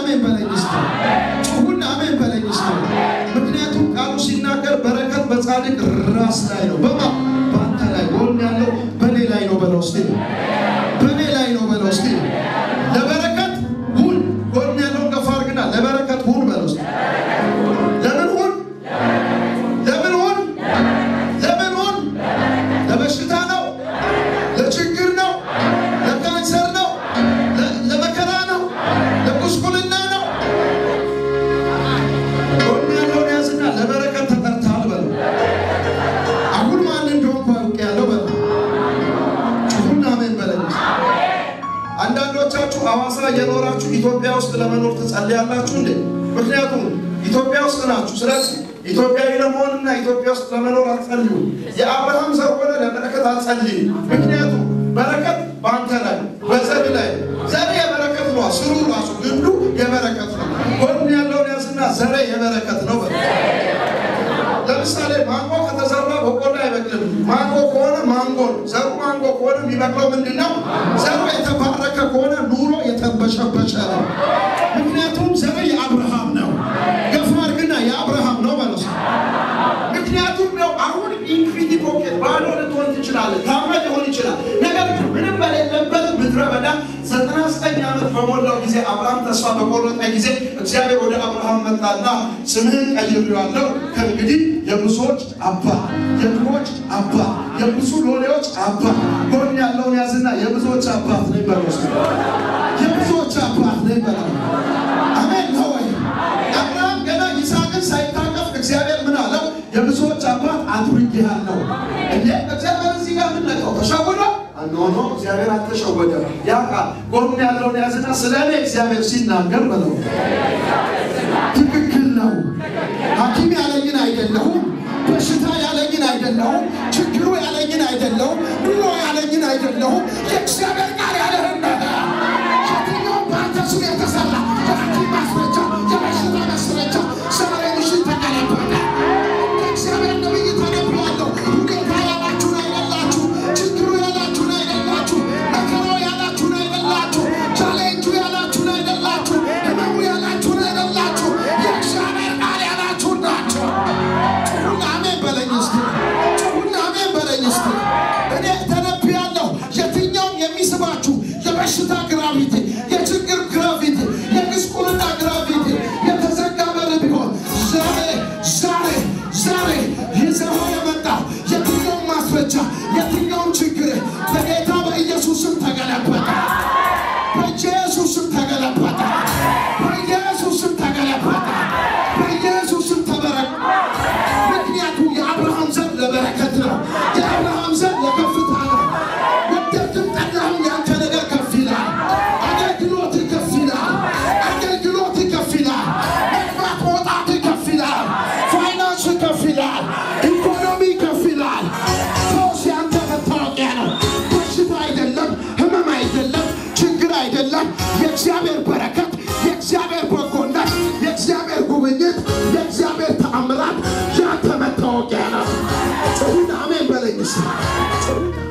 አሜን በለኝ እስቲ። ጩሁና አሜን በለኝ እስቲ። ምክንያቱም ቃሉ ሲናገር በረከት በጻድቅ ራስ ላይ ነው። በማ በአንተ ላይ ጎን ያለው በኔ ላይ ነው በለው እስቲ። በኔ ላይ ነው በለው እስቲ። ለበረከት ሁን። ጎን ያለውን ገፋ አድርግና ለበረከት ሁን በለው እስቲ። ለምን ሁን? ለምን ሁን? ለምን ሁን? ለበሽታ ነው? ለችግር ነው? ለካንሰር ነው? ለ- ለመከራ ነው? ለጉስቁልና ነው? ጎን ያለውን ያዝና ለበረከት ተጠርተሃል በለው። አሁን ማን እንደሆንኩ አውቄያለሁ በለው። ጩኹና አሜን በለኝ። አንዳንዶቻችሁ ሐዋሳ እየኖራችሁ ኢትዮጵያ ውስጥ ለመኖር ትጸልያላችሁ እንዴ? ምክንያቱም ኢትዮጵያ ውስጥ ናችሁ። ስለዚህ ኢትዮጵያዊ ለመሆንና ኢትዮጵያ ውስጥ ለመኖር አትጸልዩ። የአብርሃም ዘር ሆነ ለበረከት አትጸልይ። ምክንያቱም በረከት በአንተ ላይ በዘር ላይ ዘር የበረከት ነው። ስሩ ራሱ ግንዱ የበረከት ነው። ጎን ያለውን ያዝና ዘሬ የበረከት ነው በለው። ለምሳሌ ማንጎ ከተዘራ በቆሎ አይበቅልም። ማንጎ ከሆነ ማንጎ ነው። ዘሩ ማንጎ ከሆነ የሚበቅለው ምንድን ነው? ዘሩ የተባረከ ከሆነ ኑሮ የተበሸበሸ ነው። ምክንያቱም ዘሩ የአብርሃም ነው። ገፋ አድርግና የአብርሃም ነው ማለት ነው። ምክንያቱም ነው አሁን ኢንፊኒቲ ፖኬት ባዶ ልትሆን ትችላለህ፣ ታማ ሊሆን ይችላል። ነገር ግን ምንም በሌለበት ምድረ በዳ ዘጠና ዘጠኝ ዓመት በሞላው ጊዜ አብርሃም ተስፋ በቆረጠ ጊዜ እግዚአብሔር ወደ አብርሃም መጣና ስምህን ቀይሬዋለሁ ከእንግዲህ የብዙዎች አባት፣ የድሆች አባት፣ የብዙ ሎሌዎች አባት። ጎን ያለውን ያዝና የብዙዎች አባት ነኝ በለው እስኪ። የብዙዎች አባት ነኝ በለው። አሜን ነው ወይ? አብርሃም ገና ይስሐቅን ሳይታቀፍ እግዚአብሔር ምን አለው? የብዙዎች አባት አድርጌሃለሁ። እንዴ እግዚአብሔር እዚህ ጋር ምን ነቀው? ተሸውዶ? ኖ ኖ፣ እግዚአብሔር አልተሸወደም። ያ ቃል ጎን ያለውን ያዝና ስለ እኔ እግዚአብሔር ሲናገር በለው ትክክል ነው። ሐኪም ያለኝን አይደለሁም። በሽታ ያለኝን አይደለሁም። ችግሩ ያለኝን አይደለሁም። ኑሮ ያለኝን አይደለሁም። የእግዚአብሔር ቃል ያለህን ነገር የትኛውም በአንተ ስም የተሰራ የሐኪም ማስረጃ፣ የበሽታ ማስረጃ ዛሬ ምሽት ተቀለበጠ። እንደ እግዚአብሔር ነብይ ተነብያለሁ። ሁኔታ ያላችሁን አይደላችሁ፣ ችግሩ ያላችሁን አይደላችሁ፣ መከራው ያላችሁን አይደላችሁ፣ ቻሌንጁ ያላችሁን አይደላችሁ፣ ህመሙ ያላችሁን አይደላችሁ፣ የእግዚአብሔር ቃል ያላችሁን ናቸው። ጩኹና አሜን በለኝ እስኪ። ጩኹና አሜን በለኝ እስኪ። እኔ ተነብያለሁ። የትኛውም የሚስባችሁ የበሽታ ግራቪቲ፣ የችግር ግራቪቲ፣ የጉስቁልና ግራቪቲ፣ የተዘጋ በር ቢሆን ዛሬ ዛሬ ዛሬ ይዘው የመጣው የትኛውም ማስረጃ የትኛውም ችግር በጌታ በኢየሱስ ስም ተገለበጠ። በኢየሱስ ስም ተገለበጠ። በኢየሱስ ስም ተገለበጠ። በኢየሱስ ስም ተበረከ። ምክንያቱም የአብርሃም ዘር ለበረከት ነው። የአብርሃም ዘር ለከፍታ ነው። ወደድክም ጠላህም ያንተ ነገር ከፍ ይላል። አገልግሎት ከፍ ይላል። አገልግሎት ከፍ ይላል። መግባት መውጣት ከፍ ይላል። ፋይናንስ ከፍ ይላል። ኢኮኖሚ ከፍ ይላል። ፈውስ ያንተ መታወቂያ ነው። በሽታ አይደለም፣ ህመም አይደለም፣ ችግር አይደለም። የእግዚአብሔር በረከት፣ የእግዚአብሔር በጎነት፣ የእግዚአብሔር ጉብኝት፣ የእግዚአብሔር ተአምራት ያንተ መታወቂያ ነው። ጩኹና አሜን በለኝ እስኪ። ጩኹና